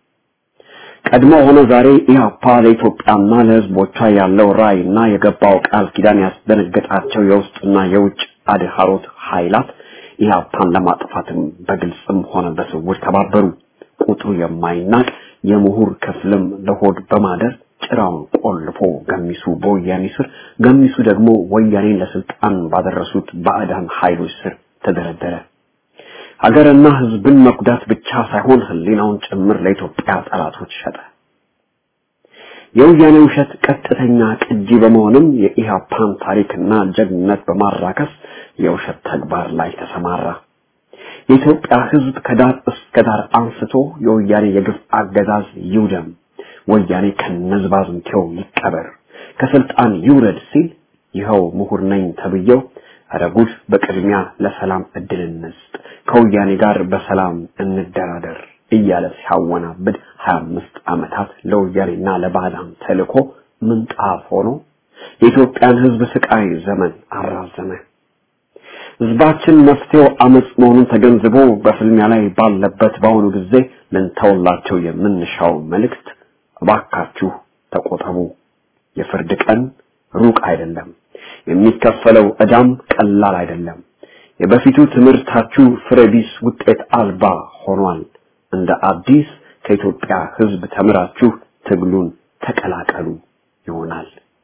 ቀድሞ ሆነ ዛሬ ኢህአፓ ለኢትዮጵያና ለህዝቦቿ ያለው ራዕይና የገባው ቃል ኪዳን ያስደነገጣቸው የውስጥና የውጭ አድሃሮት ኃይላት ኢህአፓን ለማጥፋትም በግልጽም ሆነ በስውር ተባበሩ። ቁጥሩ የማይናቅ የምሁር ክፍልም ለሆድ በማደር ጭራውን ቆልፎ ገሚሱ በወያኔ ስር፣ ገሚሱ ደግሞ ወያኔን ለስልጣን ባደረሱት ባዕዳን ኃይሎች ስር ተደረደረ። ሀገርና ህዝብን መጉዳት ብቻ ሳይሆን ህሊናውን ጭምር ለኢትዮጵያ ጠላቶች ሸጠ። የወያኔ ውሸት ቀጥተኛ ቅጂ በመሆንም የኢህአፓን ታሪክና ጀግንነት በማራከስ የውሸት ተግባር ላይ ተሰማራ። የኢትዮጵያ ህዝብ ከዳር እስከ ዳር አንስቶ የወያኔ የግፍ አገዛዝ ይውደም፣ ወያኔ ከነዝባዝንቴው ይቀበር፣ ከስልጣን ይውረድ ሲል ይኸው ምሁር ነኝ ተብዬው ኧረ ጉድ በቅድሚያ ለሰላም እድል እንስጥ፣ ከወያኔ ጋር በሰላም እንደራደር እያለ ሲያወናብድ ሀያ አምስት ዓመታት ለወያኔና ለባዕዳን ተልኮ ምንጣፍ ሆኖ የኢትዮጵያን ህዝብ ስቃይ ዘመን አራዘመ። ህዝባችን መፍትሄው አመጽ መሆኑን ተገንዝቦ በፍልሚያ ላይ ባለበት በአሁኑ ጊዜ ልንተውላቸው የምንሻው መልእክት እባካችሁ ተቆጠቡ፣ የፍርድ ቀን ሩቅ አይደለም፣ የሚከፈለው ዕዳም ቀላል አይደለም። የበፊቱ ትምህርታችሁ ፍሬቢስ ውጤት አልባ ሆኗል። እንደ አዲስ ከኢትዮጵያ ህዝብ ተምራችሁ ትግሉን ተቀላቀሉ ይሆናል።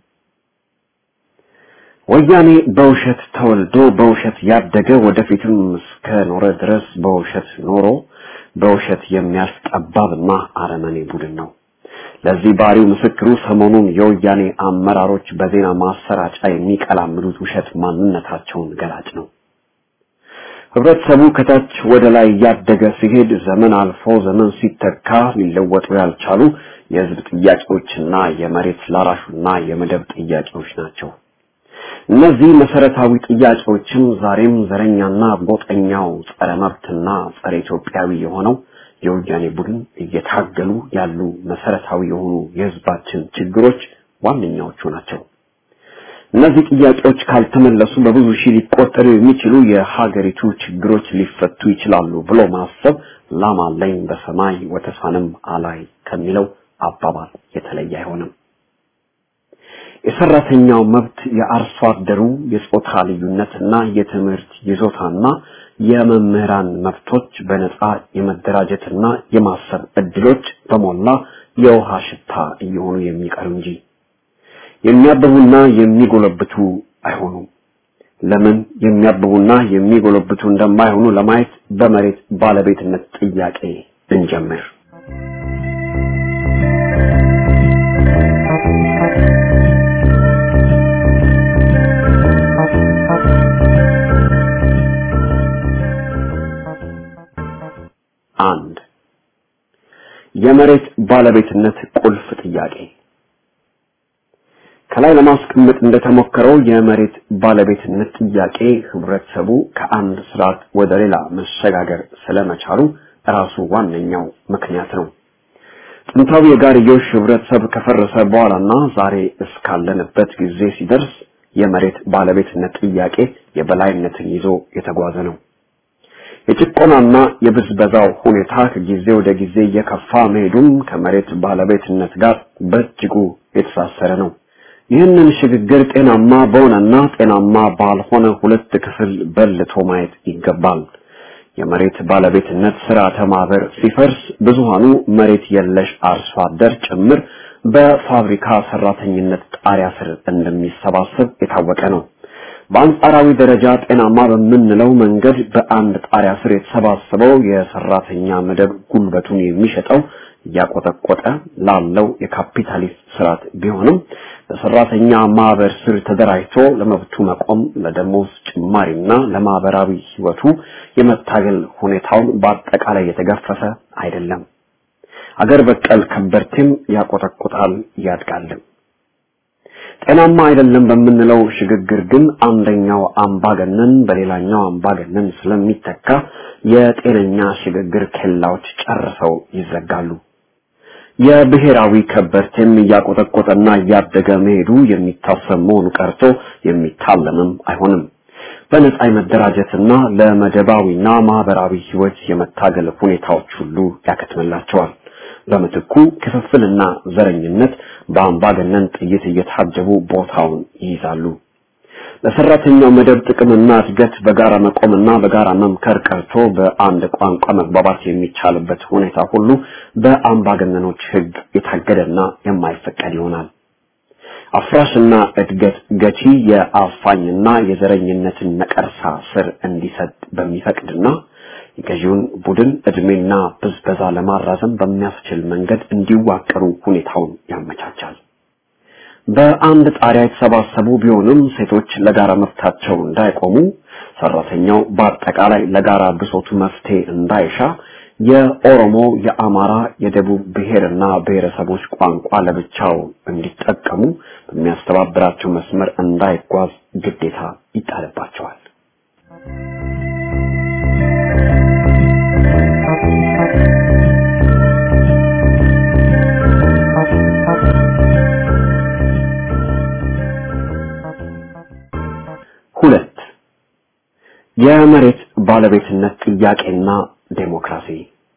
ወያኔ በውሸት ተወልዶ በውሸት ያደገ ወደፊትም እስከ ኖረ ድረስ በውሸት ኖሮ በውሸት የሚያልፍ ጠባብና አረመኔ ቡድን ነው። ለዚህ ባሪው ምስክሩ ሰሞኑን የወያኔ አመራሮች በዜና ማሰራጫ የሚቀላምዱት ውሸት ማንነታቸውን ገላጭ ነው። ህብረተሰቡ ከታች ወደ ላይ እያደገ ሲሄድ ዘመን አልፎ ዘመን ሲተካ ሊለወጡ ያልቻሉ የህዝብ ጥያቄዎችና የመሬት ላራሹና የመደብ ጥያቄዎች ናቸው። እነዚህ መሰረታዊ ጥያቄዎችም ዛሬም ዘረኛና ጎጠኛው ጸረ መብትና ጸረ ኢትዮጵያዊ የሆነው የወያኔ ቡድን እየታገሉ ያሉ መሰረታዊ የሆኑ የህዝባችን ችግሮች ዋነኛዎቹ ናቸው። እነዚህ ጥያቄዎች ካልተመለሱ በብዙ ሺህ ሊቆጠሩ የሚችሉ የሀገሪቱ ችግሮች ሊፈቱ ይችላሉ ብሎ ማሰብ ላም አለኝ በሰማይ ወተሳንም አላይ ከሚለው አባባል የተለየ አይሆንም። የሰራተኛው መብት፣ የአርሶ አደሩ የጾታ ልዩነትና የትምህርት ይዞታና የመምህራን መብቶች፣ በነጻ የመደራጀትና የማሰብ እድሎች በሞላ የውሃ ሽታ እየሆኑ የሚቀሩ እንጂ የሚያብቡና የሚጎለብቱ አይሆኑም። ለምን የሚያብቡና የሚጎለብቱ እንደማይሆኑ ለማየት በመሬት ባለቤትነት ጥያቄ እንጀምር። አንድ የመሬት ባለቤትነት ቁልፍ ጥያቄ ከላይ ለማስቀመጥ እንደተሞከረው የመሬት ባለቤትነት ጥያቄ ህብረተሰቡ ከአንድ ስርዓት ወደ ሌላ መሸጋገር ስለመቻሉ ራሱ ዋነኛው ምክንያት ነው። ጥንታዊ የጋርዮሽ ህብረተሰብ ከፈረሰ በኋላና ዛሬ እስካለንበት ጊዜ ሲደርስ የመሬት ባለቤትነት ጥያቄ የበላይነትን ይዞ የተጓዘ ነው። የጭቆናና የብዝበዛው ሁኔታ ከጊዜ ወደ ጊዜ እየከፋ መሄዱም ከመሬት ባለቤትነት ጋር በእጅጉ የተሳሰረ ነው። ይህንን ሽግግር ጤናማ በሆነና ጤናማ ባልሆነ ሁለት ክፍል በልቶ ማየት ይገባል። የመሬት ባለቤትነት ስርዓተ ማህበር ሲፈርስ ብዙሃኑ መሬት የለሽ አርሶ አደር ጭምር በፋብሪካ ሰራተኝነት ጣሪያ ስር እንደሚሰባሰብ የታወቀ ነው። በአንጻራዊ ደረጃ ጤናማ በምንለው መንገድ በአንድ ጣሪያ ስር የተሰባሰበው የሰራተኛ መደብ ጉልበቱን የሚሸጠው እያቆጠቆጠ ላለው የካፒታሊስት ስርዓት ቢሆንም በሰራተኛ ማህበር ስር ተደራጅቶ ለመብቱ መቆም ለደሞዝ ጭማሪና ለማህበራዊ ህይወቱ የመታገል ሁኔታውን በአጠቃላይ የተገፈፈ አይደለም። አገር በቀል ከበርቴም ያቆጠቁጣል ያድጋልም። ጤናማ አይደለም በምንለው ሽግግር ግን አንደኛው አምባገነን በሌላኛው አምባገነን ስለሚተካ የጤነኛ ሽግግር ኬላዎች ጨርሰው ይዘጋሉ። የብሔራዊ ከበርቴም እያቆጠቆጠና እያደገ መሄዱ የሚታሰብ መሆኑ ቀርቶ የሚታለምም አይሆንም። በነጻ የመደራጀትና ለመደባዊና ማህበራዊ ህይወት የመታገል ሁኔታዎች ሁሉ ያከትምላቸዋል። በምትኩ ክፍፍልና ዘረኝነት በአምባገነን ጥይት እየታጀቡ ቦታውን ይይዛሉ። ለሰራተኛው መደብ ጥቅምና እድገት በጋራ መቆምና በጋራ መምከር ቀርቶ በአንድ ቋንቋ መግባባት የሚቻልበት ሁኔታ ሁሉ በአምባገነኖች ህግ የታገደና የማይፈቀድ ይሆናል። አፍራሽና እድገት ገቺ የአፋኝና የዘረኝነትን ነቀርሳ ስር እንዲሰጥ በሚፈቅድና የገዢውን ቡድን እድሜና ብዝበዛ ለማራዘም በሚያስችል መንገድ እንዲዋቀሩ ሁኔታውን ያመቻቻል። በአንድ ጣሪያ የተሰባሰቡ ቢሆንም ሴቶች ለጋራ መብታቸው እንዳይቆሙ፣ ሰራተኛው በአጠቃላይ ለጋራ ብሶቱ መፍትሄ እንዳይሻ፣ የኦሮሞ፣ የአማራ፣ የደቡብ ብሔርና ብሔረሰቦች ቋንቋ ለብቻው እንዲጠቀሙ በሚያስተባብራቸው መስመር እንዳይጓዝ ግዴታ ይጣልባቸዋል። ሁለት የመሬት ባለቤትነት ጥያቄና ዴሞክራሲ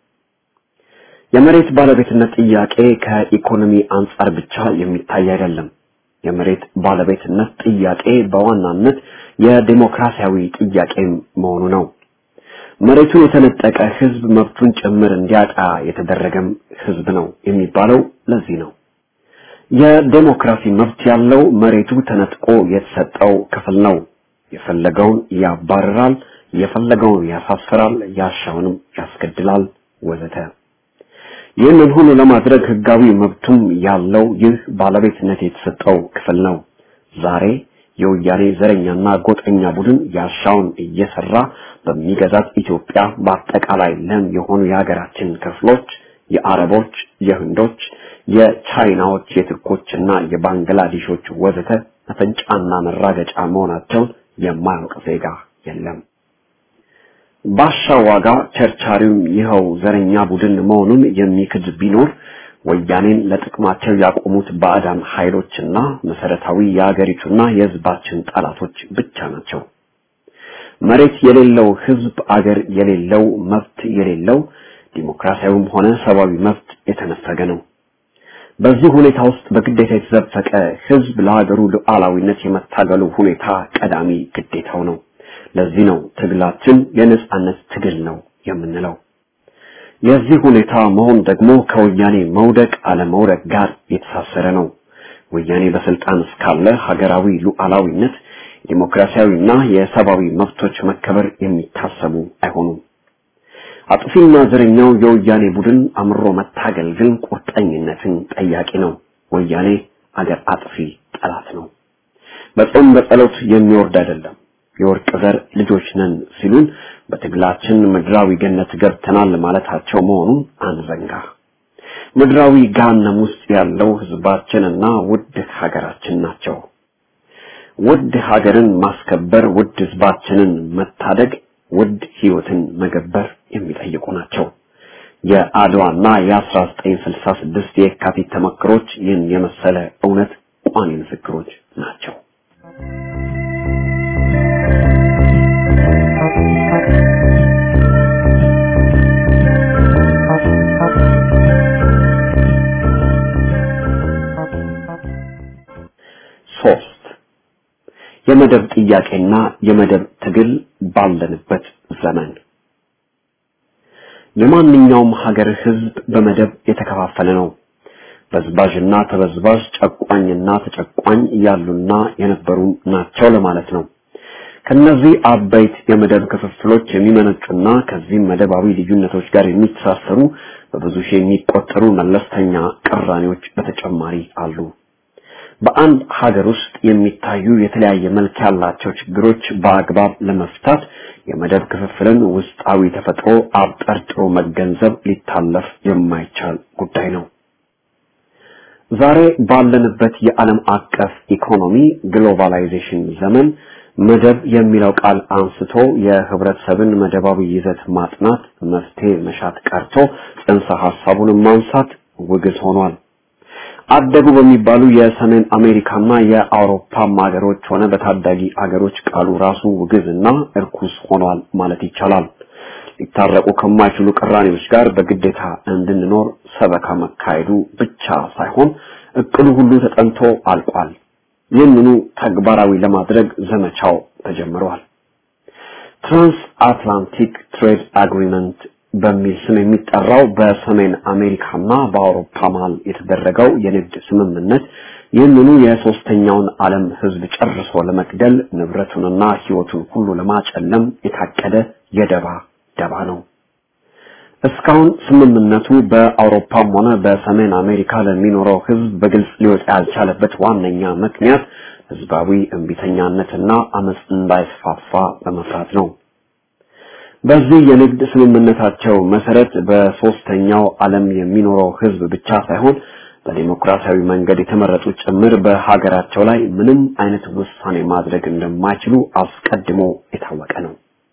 የመሬት ባለቤትነት ጥያቄ ከኢኮኖሚ አንጻር ብቻ የሚታይ አይደለም። የመሬት ባለቤትነት ጥያቄ በዋናነት የዴሞክራሲያዊ ጥያቄ መሆኑ ነው። መሬቱን የተነጠቀ ህዝብ መብቱን ጭምር እንዲያጣ የተደረገም ህዝብ ነው የሚባለው ለዚህ ነው። የዴሞክራሲ መብት ያለው መሬቱ ተነጥቆ የተሰጠው ክፍል ነው። የፈለገውን ያባርራል፣ የፈለገውን ያሳፍራል፣ ያሻውንም ያስገድላል ወዘተ። ይህንን ሁሉ ለማድረግ ህጋዊ መብቱም ያለው ይህ ባለቤትነት የተሰጠው ክፍል ነው። ዛሬ የወያኔ ዘረኛና ጎጠኛ ቡድን ያሻውን እየሰራ በሚገዛት ኢትዮጵያ በአጠቃላይ ለም የሆኑ የሀገራችን ክፍሎች የአረቦች፣ የህንዶች፣ የቻይናዎች፣ የቱርኮችና የባንግላዴሾች ወዘተ መፈንጫና መራገጫ መሆናቸውን የማያውቅ ዜጋ የለም። ባሻ ዋጋ ቸርቻሪውም ይኸው ዘረኛ ቡድን መሆኑን የሚክድ ቢኖር ወያኔን ለጥቅማቸው ያቆሙት ባዕዳን ኃይሎችና መሰረታዊ የአገሪቱና የህዝባችን ጠላቶች ብቻ ናቸው። መሬት የሌለው ህዝብ አገር የሌለው መብት የሌለው ዲሞክራሲያዊም ሆነ ሰብአዊ መብት የተነፈገ ነው። በዚህ ሁኔታ ውስጥ በግዴታ የተዘፈቀ ህዝብ ለሀገሩ ሉዓላዊነት የመታገሉ ሁኔታ ቀዳሚ ግዴታው ነው። ለዚህ ነው ትግላችን የነጻነት ትግል ነው የምንለው። የዚህ ሁኔታ መሆን ደግሞ ከወያኔ መውደቅ አለመውደቅ ጋር የተሳሰረ ነው። ወያኔ በስልጣን እስካለ ሀገራዊ ሉዓላዊነት፣ ዲሞክራሲያዊና የሰብአዊ መብቶች መከበር የሚታሰቡ አይሆኑም። አጥፊና ዘረኛው የወያኔ ቡድን አምሮ መታገል ግን ቁርጠኝነትን ጠያቂ ነው። ወያኔ አገር አጥፊ ጠላት ነው። በጾም በጸሎት የሚወርድ አይደለም። የወርቅ ዘር ልጆች ነን ሲሉን በትግላችን ምድራዊ ገነት ገብተናል ማለታቸው መሆኑን አንዘንጋ። ምድራዊ ገሃነም ውስጥ ያለው ህዝባችንና ውድ ሀገራችን ናቸው። ውድ ሀገርን ማስከበር፣ ውድ ህዝባችንን መታደግ፣ ውድ ህይወትን መገበር የሚጠይቁ ናቸው። የአድዋና የ1966 የካቲት ተመክሮች ይህን የመሰለ እውነት ቋሚ ምስክሮች ናቸው። ሶስት የመደብ ጥያቄና የመደብ ትግል ባለንበት ዘመን የማንኛውም ሀገር ህዝብ በመደብ የተከፋፈለ ነው። በዝባዥና ተበዝባዥ፣ ጨቋኝና ተጨቋኝ ያሉና የነበሩ ናቸው ለማለት ነው። ከነዚህ አበይት የመደብ ክፍፍሎች የሚመነጩና ከዚህም መደባዊ ልዩነቶች ጋር የሚተሳሰሩ በብዙ ሺህ የሚቆጠሩ መለስተኛ ቅራኔዎች በተጨማሪ አሉ። በአንድ ሀገር ውስጥ የሚታዩ የተለያየ መልክ ያላቸው ችግሮች በአግባብ ለመፍታት የመደብ ክፍፍልን ውስጣዊ ተፈጥሮ አብጠርጥሮ መገንዘብ ሊታለፍ የማይቻል ጉዳይ ነው። ዛሬ ባለንበት የዓለም አቀፍ ኢኮኖሚ ግሎባላይዜሽን ዘመን መደብ የሚለው ቃል አንስቶ የህብረተሰብን መደባዊ ይዘት ማጥናት መፍትሄ መሻት ቀርቶ ጽንሰ ሐሳቡን ማንሳት ውግዝ ሆኗል። አደጉ በሚባሉ የሰሜን አሜሪካና የአውሮፓ ሀገሮች ሆነ በታዳጊ አገሮች ቃሉ ራሱ ውግዝና እርኩስ ሆኗል ማለት ይቻላል። ሊታረቁ ከማይችሉ ቅራኔዎች ጋር በግዴታ እንድንኖር ሰበካ መካሄዱ ብቻ ሳይሆን እቅዱ ሁሉ ተጠንቶ አልቋል። ይህንኑ ተግባራዊ ለማድረግ ዘመቻው ተጀምሯል። ትራንስ አትላንቲክ ትሬድ አግሪመንት በሚል ስም የሚጠራው በሰሜን አሜሪካና በአውሮፓ መሀል የተደረገው የንግድ ስምምነት ይህንኑ የሶስተኛውን ዓለም ህዝብ ጨርሶ ለመግደል ንብረቱንና ህይወቱን ሁሉ ለማጨለም የታቀደ የደባ ደባ ነው። እስካሁን ስምምነቱ በአውሮፓም ሆነ በሰሜን አሜሪካ ለሚኖረው ህዝብ በግልጽ ሊወጣ ያልቻለበት ዋነኛ ምክንያት ህዝባዊ እምቢተኛነትና አመፅ እንዳይስፋፋ በመፍራት ነው። በዚህ የንግድ ስምምነታቸው መሰረት በሶስተኛው ዓለም የሚኖረው ህዝብ ብቻ ሳይሆን በዲሞክራሲያዊ መንገድ የተመረጡ ጭምር በሀገራቸው ላይ ምንም አይነት ውሳኔ ማድረግ እንደማይችሉ አስቀድሞ የታወቀ ነው።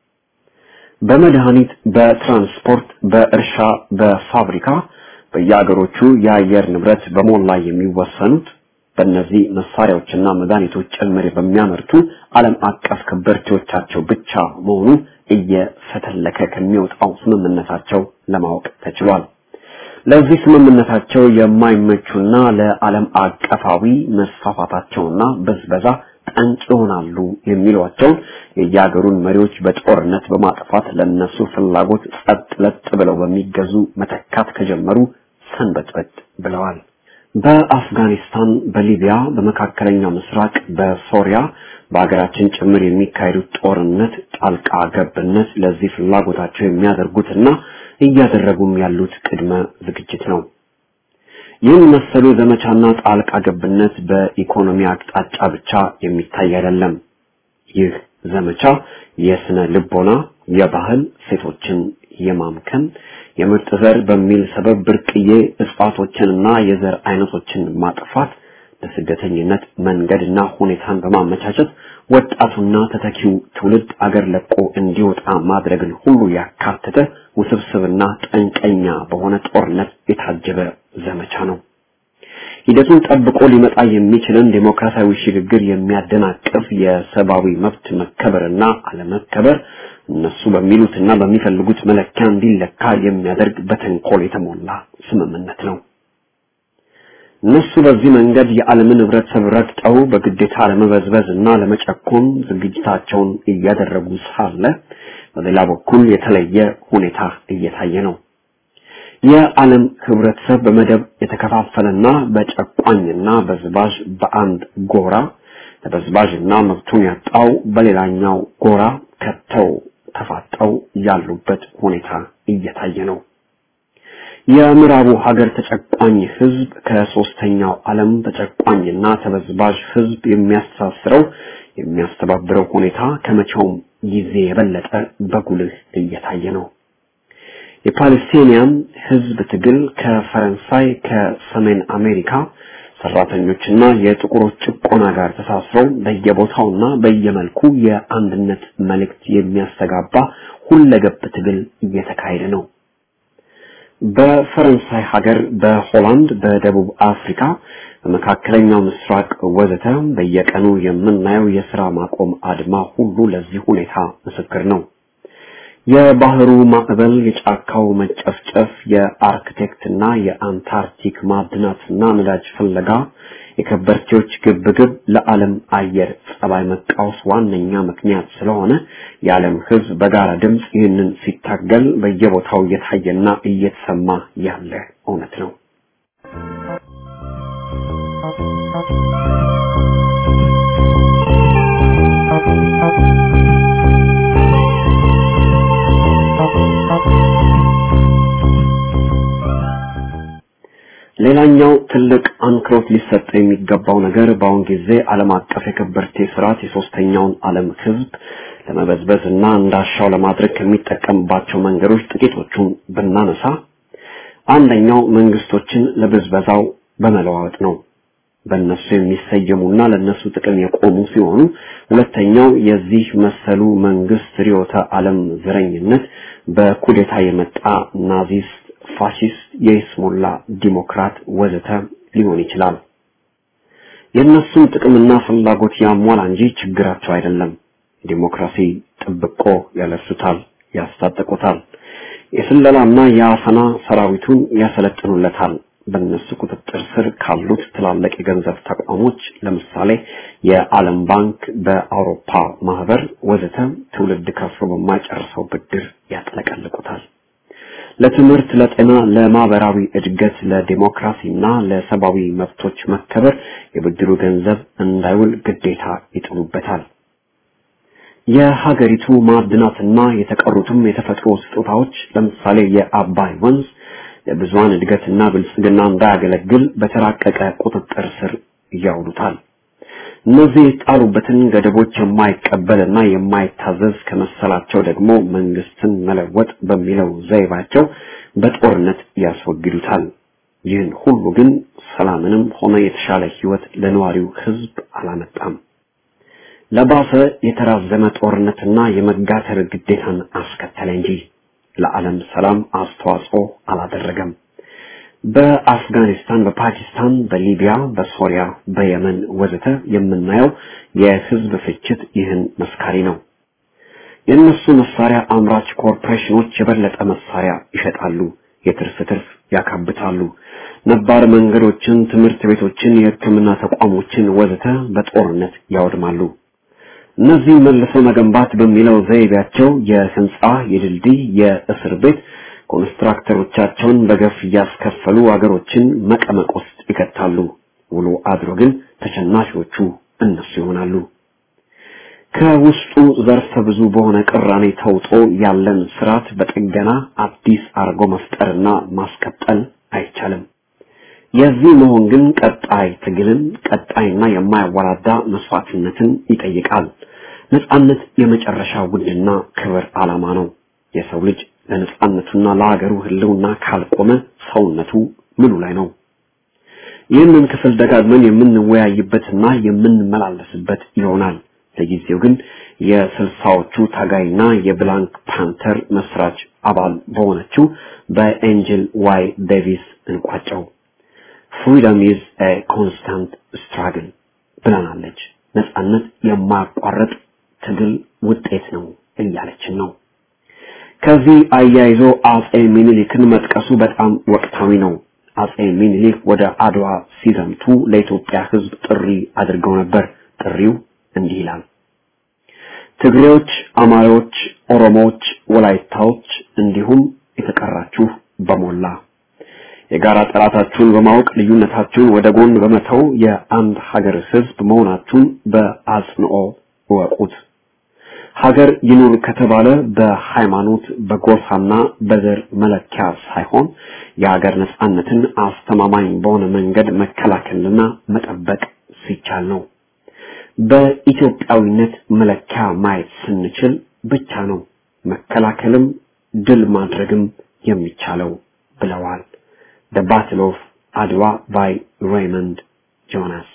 በመድኃኒት፣ በትራንስፖርት፣ በእርሻ፣ በፋብሪካ በየአገሮቹ የአየር ንብረት በሞላ የሚወሰኑት በእነዚህ መሳሪያዎችና መድኃኒቶች ጭምር በሚያመርቱ ዓለም አቀፍ ከበርቴዎቻቸው ብቻ መሆኑ እየፈተለከ ከሚወጣው ስምምነታቸው ለማወቅ ተችሏል። ለዚህ ስምምነታቸው የማይመቹና ለዓለም አቀፋዊ መስፋፋታቸውና በዝበዛ ጠንቅ ይሆናሉ የሚሏቸውን የየሀገሩን መሪዎች በጦርነት በማጥፋት ለነሱ ፍላጎት ጸጥ ለጥ ብለው በሚገዙ መተካት ከጀመሩ ሰንበትበት ብለዋል። በአፍጋኒስታን፣ በሊቢያ፣ በመካከለኛው ምስራቅ፣ በሶሪያ በሀገራችን ጭምር የሚካሄዱት ጦርነት ጣልቃ ገብነት ለዚህ ፍላጎታቸው የሚያደርጉትና እያደረጉም ያሉት ቅድመ ዝግጅት ነው። ይህን መሰሉ ዘመቻና ጣልቃ ገብነት በኢኮኖሚ አቅጣጫ ብቻ የሚታይ አይደለም። ይህ ዘመቻ የስነ ልቦና፣ የባህል ሴቶችን የማምከን የምርጥ ዘር በሚል ሰበብ ብርቅዬ እጽዋቶችንና የዘር አይነቶችን ማጥፋት ለስደተኝነት መንገድና ሁኔታን በማመቻቸት ወጣቱና ተተኪው ትውልድ አገር ለቆ እንዲወጣ ማድረግን ሁሉ ያካተተ ውስብስብና ጠንቀኛ በሆነ ጦርነት የታጀበ ዘመቻ ነው። ሂደቱን ጠብቆ ሊመጣ የሚችልን ዴሞክራሲያዊ ሽግግር የሚያደናቅፍ የሰብአዊ መብት መከበርና አለመከበር እነሱ በሚሉትና በሚፈልጉት መለኪያ እንዲለካ የሚያደርግ በተንኮል የተሞላ ስምምነት ነው። እነሱ በዚህ መንገድ የዓለምን ህብረተሰብ ረግጠው በግዴታ ለመበዝበዝ እና ለመጨኮን ዝግጅታቸውን እያደረጉ ሳለ በሌላ በኩል የተለየ ሁኔታ እየታየ ነው። የዓለም ህብረተሰብ በመደብ የተከፋፈለና በጨቋኝና በዝባዥ በአንድ ጎራ ተበዝባዥና መብቱን ያጣው በሌላኛው ጎራ ከተው ተፋጠው ያሉበት ሁኔታ እየታየ ነው። የምዕራቡ ሀገር ተጨቋኝ ህዝብ ከሶስተኛው ዓለም ተጨቋኝና ተበዝባዥ ህዝብ የሚያስተሳስረው የሚያስተባብረው ሁኔታ ከመቼውም ጊዜ የበለጠ በጉልህ እየታየ ነው። የፓለስቲኒያን ህዝብ ትግል ከፈረንሳይ ከሰሜን አሜሪካ ሰራተኞችና የጥቁሮች ጭቆና ጋር ተሳስረው በየቦታውና በየመልኩ የአንድነት መልእክት የሚያስተጋባ ሁለገብ ትግል እየተካሄደ ነው። በፈረንሳይ ሀገር፣ በሆላንድ፣ በደቡብ አፍሪካ፣ በመካከለኛው ምስራቅ ወዘተ በየቀኑ የምናየው የስራ ማቆም አድማ ሁሉ ለዚህ ሁኔታ ምስክር ነው። የባህሩ ማዕበል፣ የጫካው መጨፍጨፍ፣ የአርክቴክትና የአንታርክቲክ ማዕድናትና ነዳጅ ፍለጋ፣ የከበርቴዎች ግብግብ ለዓለም አየር ጸባይ መቃወስ ዋነኛ ምክንያት ስለሆነ የዓለም ሕዝብ በጋራ ድምፅ ይህንን ሲታገል በየቦታው እየታየና እየተሰማ ያለ እውነት ነው። ሌላኛው ትልቅ አንክሮት ሊሰጥ የሚገባው ነገር በአሁን ጊዜ ዓለም አቀፍ የከበርቴ ስርዓት የሶስተኛውን ዓለም ህዝብ ለመበዝበዝ እና እንዳሻው ለማድረግ ከሚጠቀምባቸው መንገዶች ጥቂቶቹን ብናነሳ አንደኛው መንግስቶችን ለብዝበዛው በመለዋወጥ ነው። በእነሱ የሚሰየሙና ለነሱ ጥቅም የቆሙ ሲሆኑ፣ ሁለተኛው የዚህ መሰሉ መንግስት ርዕዮተ ዓለም ዘረኝነት በኩዴታ የመጣ ናዚስት ፋሺስት፣ የይስሙላ ዲሞክራት ወዘተ ሊሆን ይችላል። የእነሱን ጥቅምና ፍላጎት ያሟላ እንጂ ችግራቸው አይደለም። ዲሞክራሲ ጥብቆ ያለብሱታል፣ ያስታጠቁታል። የስለላና የአፈና ሰራዊቱን ያሰለጥኑለታል። በእነሱ ቁጥጥር ስር ካሉት ትላልቅ የገንዘብ ተቋሞች ለምሳሌ የዓለም ባንክ፣ በአውሮፓ ማህበር ወዘተ ትውልድ ከፍሎ በማይጨርሰው ብድር ያጥለቀልቁታል። ለትምህርት፣ ለጤና፣ ለማህበራዊ እድገት፣ ለዲሞክራሲና ለሰብአዊ መብቶች መከበር የብድሩ ገንዘብ እንዳይውል ግዴታ ይጥሉበታል። የሀገሪቱ ማዕድናትና የተቀሩትም የተፈጥሮ ስጦታዎች ለምሳሌ የአባይ ወንዝ ለብዙሃን እድገትና ብልጽግና እንዳያገለግል በተራቀቀ ቁጥጥር ስር ያውሉታል። እነዚህ የጣሉበትን ገደቦች የማይቀበልና የማይታዘዝ ከመሰላቸው ደግሞ መንግስትን መለወጥ በሚለው ዘይባቸው በጦርነት ያስወግዱታል። ይህን ሁሉ ግን ሰላምንም ሆነ የተሻለ ህይወት ለነዋሪው ህዝብ አላመጣም። ለባሰ የተራዘመ ጦርነትና የመጋተር ግዴታን አስከተለ እንጂ ለዓለም ሰላም አስተዋጽኦ አላደረገም። በአፍጋኒስታን፣ በፓኪስታን፣ በሊቢያ፣ በሶሪያ፣ በየመን ወዘተ የምናየው የህዝብ ፍጅት ይህን መስካሪ ነው። የእነሱ መሳሪያ አምራች ኮርፖሬሽኖች የበለጠ መሳሪያ ይሸጣሉ፣ የትርፍ ትርፍ ያካብታሉ። ነባር መንገዶችን፣ ትምህርት ቤቶችን፣ የሕክምና ተቋሞችን ወዘተ በጦርነት ያወድማሉ። እነዚህ መልሶ መገንባት በሚለው ዘይቤያቸው የህንጻ፣ የድልድይ፣ የእስር ቤት ኮንስትራክተሮቻቸውን በገፍ እያስከፈሉ አገሮችን መቀመቅ ውስጥ ይከታሉ። ውሎ አድሮ ግን ተሸናፊዎቹ እነሱ ይሆናሉ። ከውስጡ ዘርፈ ብዙ በሆነ ቅራኔ ተውጦ ያለን ስርዓት በጥገና አዲስ አርጎ መፍጠርና ማስቀጠል አይቻልም። የዚህ መሆን ግን ቀጣይ ትግልን፣ ቀጣይና የማያወላዳ መስዋዕትነትን ይጠይቃል። ነጻነት የመጨረሻ ውድና ክብር ዓላማ ነው። የሰው ልጅ ለነጻነቱና ለሀገሩ ህልውና ካልቆመ ሰውነቱ ምኑ ላይ ነው? ይህንን ክፍል ደጋግመን የምንወያይበትና የምንመላለስበት ይሆናል። ለጊዜው ግን የስልሳዎቹ ታጋይና የብላንክ ፓንተር መስራች አባል በሆነችው በኤንጅል ዋይ ዴቪስ እንቋጨው። ፍሪደም ኢዝ ኤ ኮንስታንት ስትራግል ብለናለች። ነጻነት የማያቋርጥ ትግል ውጤት ነው እያለችን ነው። ከዚህ አያይዞ አጼ ሚኒሊክን መጥቀሱ በጣም ወቅታዊ ነው። አጼ ሚኒሊክ ወደ አድዋ ሲዘምቱ ለኢትዮጵያ ሕዝብ ጥሪ አድርገው ነበር። ጥሪው እንዲህ ይላል። ትግሬዎች፣ አማሮች፣ ኦሮሞዎች፣ ወላይታዎች እንዲሁም የተቀራችሁ በሞላ የጋራ ጠላታችሁን በማወቅ ልዩነታችሁን ወደ ጎን በመተው የአንድ ሀገር ሕዝብ መሆናችሁን በአጽንኦ እወቁት። ሀገር ይኑር ከተባለ በሃይማኖት በጎሳና በዘር መለኪያ ሳይሆን የሀገር ነጻነትን አስተማማኝ በሆነ መንገድ መከላከልና መጠበቅ ሲቻል ነው። በኢትዮጵያዊነት መለኪያ ማየት ስንችል ብቻ ነው መከላከልም ድል ማድረግም የሚቻለው ብለዋል። The Battle of አድዋ by Raymond ጆናስ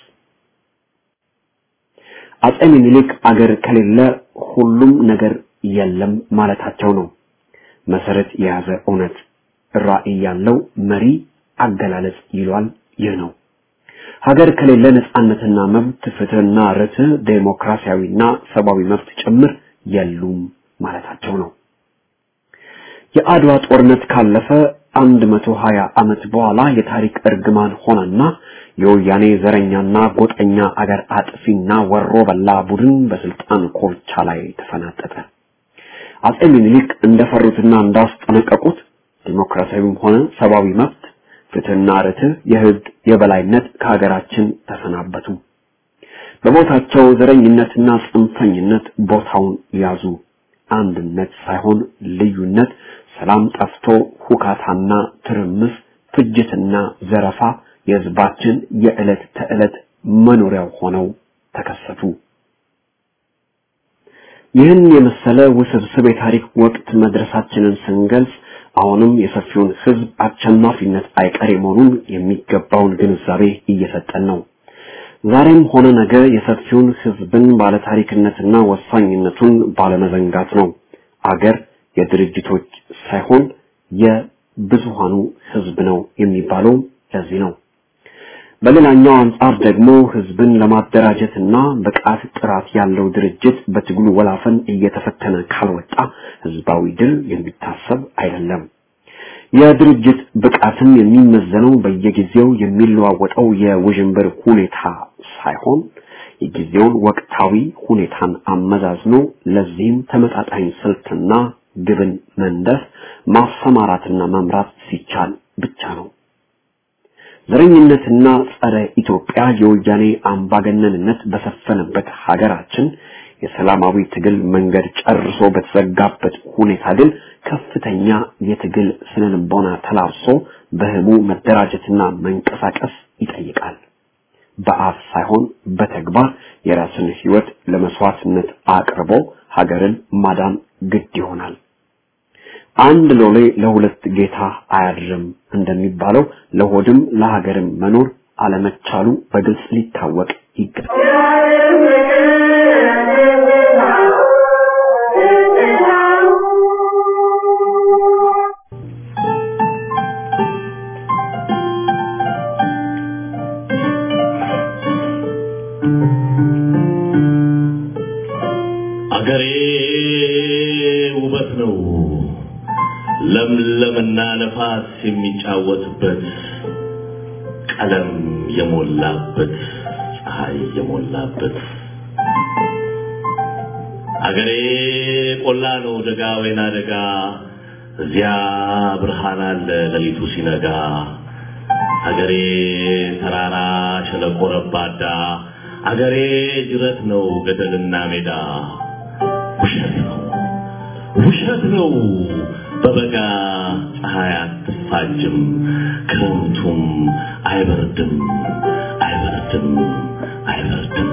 አጼ ሚኒሊክ አገር ከሌለ ሁሉም ነገር የለም ማለታቸው ነው። መሰረት የያዘ እውነት ራዕይ ያለው መሪ አገላለጽ ይሏል። ይህ ነው። ሀገር ከሌለ ነጻነትና መብት፣ ፍትህና ርትዕ፣ ዴሞክራሲያዊና ሰብአዊ መብት ጭምር የሉም ማለታቸው ነው። የአድዋ ጦርነት ካለፈ አንድ መቶ ሀያ ዓመት በኋላ የታሪክ እርግማን ሆነና የወያኔ ዘረኛና ጎጠኛ አገር አጥፊና ወሮ በላ ቡድን በስልጣን ኮርቻ ላይ ተፈናጠጠ። አጼ ሚኒሊክ እንደፈሩትና እንዳስጠነቀቁት ዲሞክራሲያዊም ሆነ ሰብአዊ መብት፣ ፍትህና ርትዕ፣ የህግ የበላይነት ከሀገራችን ተሰናበቱ። በቦታቸው ዘረኝነትና ጽንፈኝነት ቦታውን ያዙ። አንድነት ሳይሆን ልዩነት፣ ሰላም ጠፍቶ ሁካታና ትርምስ፣ ፍጅትና ዘረፋ የህዝባችን የዕለት ተዕለት መኖሪያው ሆነው ተከሰቱ። ይህን የመሰለ ውስብስብ የታሪክ ወቅት መድረሳችንን ስንገልጽ አሁንም የሰፊውን ህዝብ አሸናፊነት አይቀሬ መሆኑን የሚገባውን ግንዛቤ እየሰጠን ነው። ዛሬም ሆነ ነገ የሰፊውን ህዝብን ባለታሪክነትና ወሳኝነቱን ባለመዘንጋት ነው። አገር የድርጅቶች ሳይሆን የብዙሃኑ ህዝብ ነው የሚባለው ለዚህ ነው። በሌላኛው አንጻር ደግሞ ህዝብን ለማደራጀትና ብቃት ጥራት ያለው ድርጅት በትግሉ ወላፈን እየተፈተነ ካልወጣ ህዝባዊ ድል የሚታሰብ አይደለም። የድርጅት ብቃትም የሚመዘነው በየጊዜው የሚለዋወጠው የውዥንብር ሁኔታ ሳይሆን የጊዜውን ወቅታዊ ሁኔታን አመዛዝኖ ለዚህም ተመጣጣኝ ስልትና ግብን መንደፍ ማሰማራትና መምራት ሲቻል ብቻ ነው። ዘረኝነትና ጸረ ኢትዮጵያ የወያኔ አምባገነንነት በሰፈነበት ሀገራችን የሰላማዊ ትግል መንገድ ጨርሶ በተዘጋበት ሁኔታ ግን ከፍተኛ የትግል ስነልቦና ተላብሶ በህቡ መደራጀትና መንቀሳቀስ ይጠይቃል። በአፍ ሳይሆን በተግባር የራስን ህይወት ለመስዋዕትነት አቅርቦ ሀገርን ማዳን ግድ ይሆናል። አንድ ሎሌ ለሁለት ጌታ አያድርም እንደሚባለው ለሆድም ለሀገርም መኖር አለመቻሉ በግልጽ ሊታወቅ ይገባል። አገሬ ውበት ነው ለምለምና ነፋስ የሚጫወትበት ቀለም የሞላበት ፀሐይ የሞላበት አገሬ ቆላ ነው ደጋ ወይና ደጋ እዚያ ብርሃን አለ ሌሊቱ ሲነጋ አገሬ ተራራ ሸለቆ ረባዳ አገሬ ጅረት ነው ገደልና ሜዳ ውሸት ነው ውሸት ነው በበጋ ፀሐይ አትፋጅም ክረምቱም አይበርድም አይበርድም አይበርድም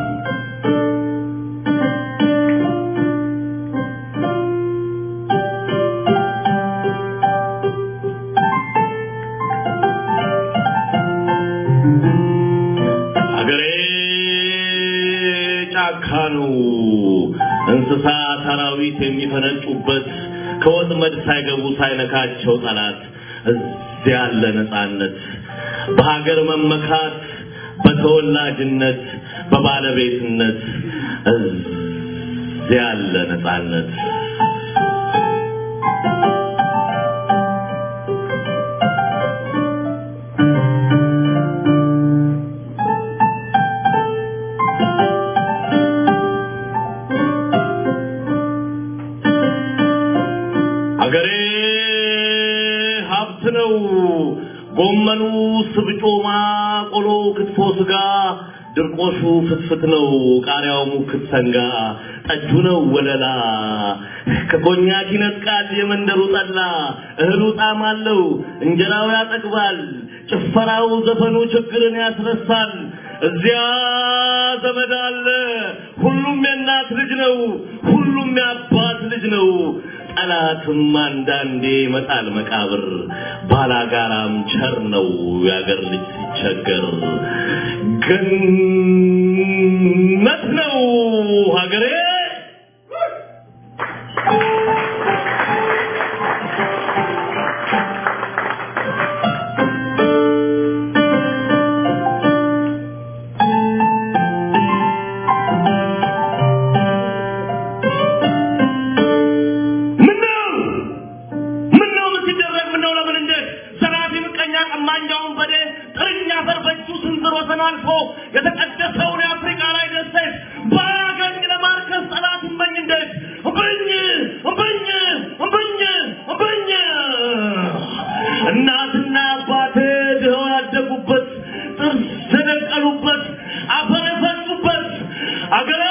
አገሬ ጫካ ነው እንስሳ ሰራዊት የሚፈነጩበት ከወጥመድ ሳይገቡ ሳይነካቸው ጠላት እዚያ ያለ ነፃነት በሀገር መመካት በተወላጅነት በባለቤትነት እዚያ ያለ ነፃነት አገሬ ሀብት ነው። ጎመኑ፣ ስብጮማ፣ ቆሎ፣ ክትፎ፣ ስጋ፣ ድርቆሹ ፍትፍት ነው። ቃሪያው ሙክት ሰንጋ፣ ጠጁ ነው ወለላ። ከኮኛክ ይነጥቃል የመንደሩ ጠላ። እህሉ ጣዕም አለው፣ እንጀራው ያጠግባል። ጭፈራው፣ ዘፈኑ ችግርን ያስረሳል። እዚያ ዘመድ አለ። ሁሉም የእናት ልጅ ነው። ሁሉም የአባት ልጅ ነው። ጠላትም አንዳንዴ ይመጣል መቃብር። ባላጋራም ቸር ነው የአገር ልጅ ሲቸገር። ገነት ነው ሀገሬ። ምነው ምነው ምን ሲደረግ ምነው ለምን እንዴት ዘራፊ ምቀኛ ቀማኛውን በዴ ጥርኛ አፈር በእጁ ስንዝር ወሰን አልፎ የተቀደሰውን የአፍሪካ ላይ ደሴት ባያገኝ ለማርከስ ጠላት እመኝ እንዴት እምብኝ እምብኝ እምብኝ እምብኝ እናትና አባቴ ድኸው ያደጉበት ጥርስ የደቀሉበት አፈር የፈሱበት አገሬ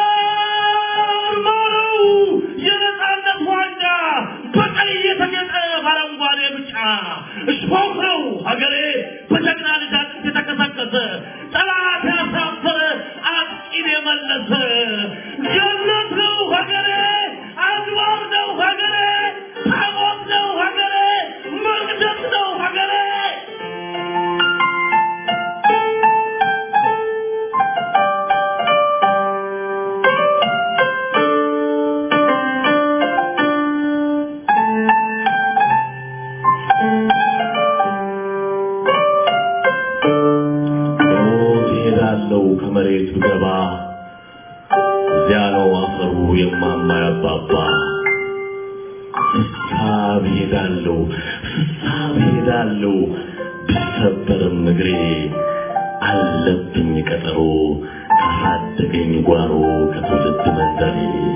ማረው የነፃነት ዋንጫ በቀይ የተጌጠ በአረንጓዴ ብጫ እሾህ ነው ሀገሬ በጀግና ልጅ አጥንት የተከሰከሰ ጠላት ያሳፈረ አጥቂን የመለሰ ገነት ነው ሀገሬ አድባር ነው ሀገሬ ታቦት ነው ሀገሬ መቅደስ ነው ሀገሬ ሞት ይሄዳለው ከመሬት ብገባ እዚያ ነው አፈሩ የማማ ያባባ ፍሳብ ይሄዳለው ፍሳብ ይሄዳለው ብሰበርም እግሬ አለብኝ ቀጠሮ ካሳደገኝ ጓሮ ከትውልድ መንደሬ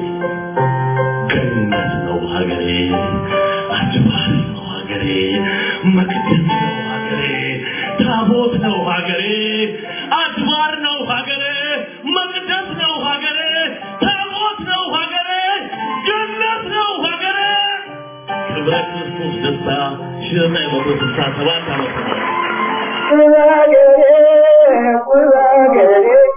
ገነት ነው ሀገሬ አድባር ነው ሀገሬ መቅደስ ነው ሀገሬ ታቦት ነው ሀገሬ አድባር ነው ሀገሬ መቅደስ ነው ሀገሬ ታቦት ነው ሀገሬ ገነት ነው ሀገሬ ክብረ ክርስቶስ ደስታ ሺህ ዘጠኝ መቶ ስልሳ ሰባት ዓመተ ምህረት ቁራገሬ ቁራገሬ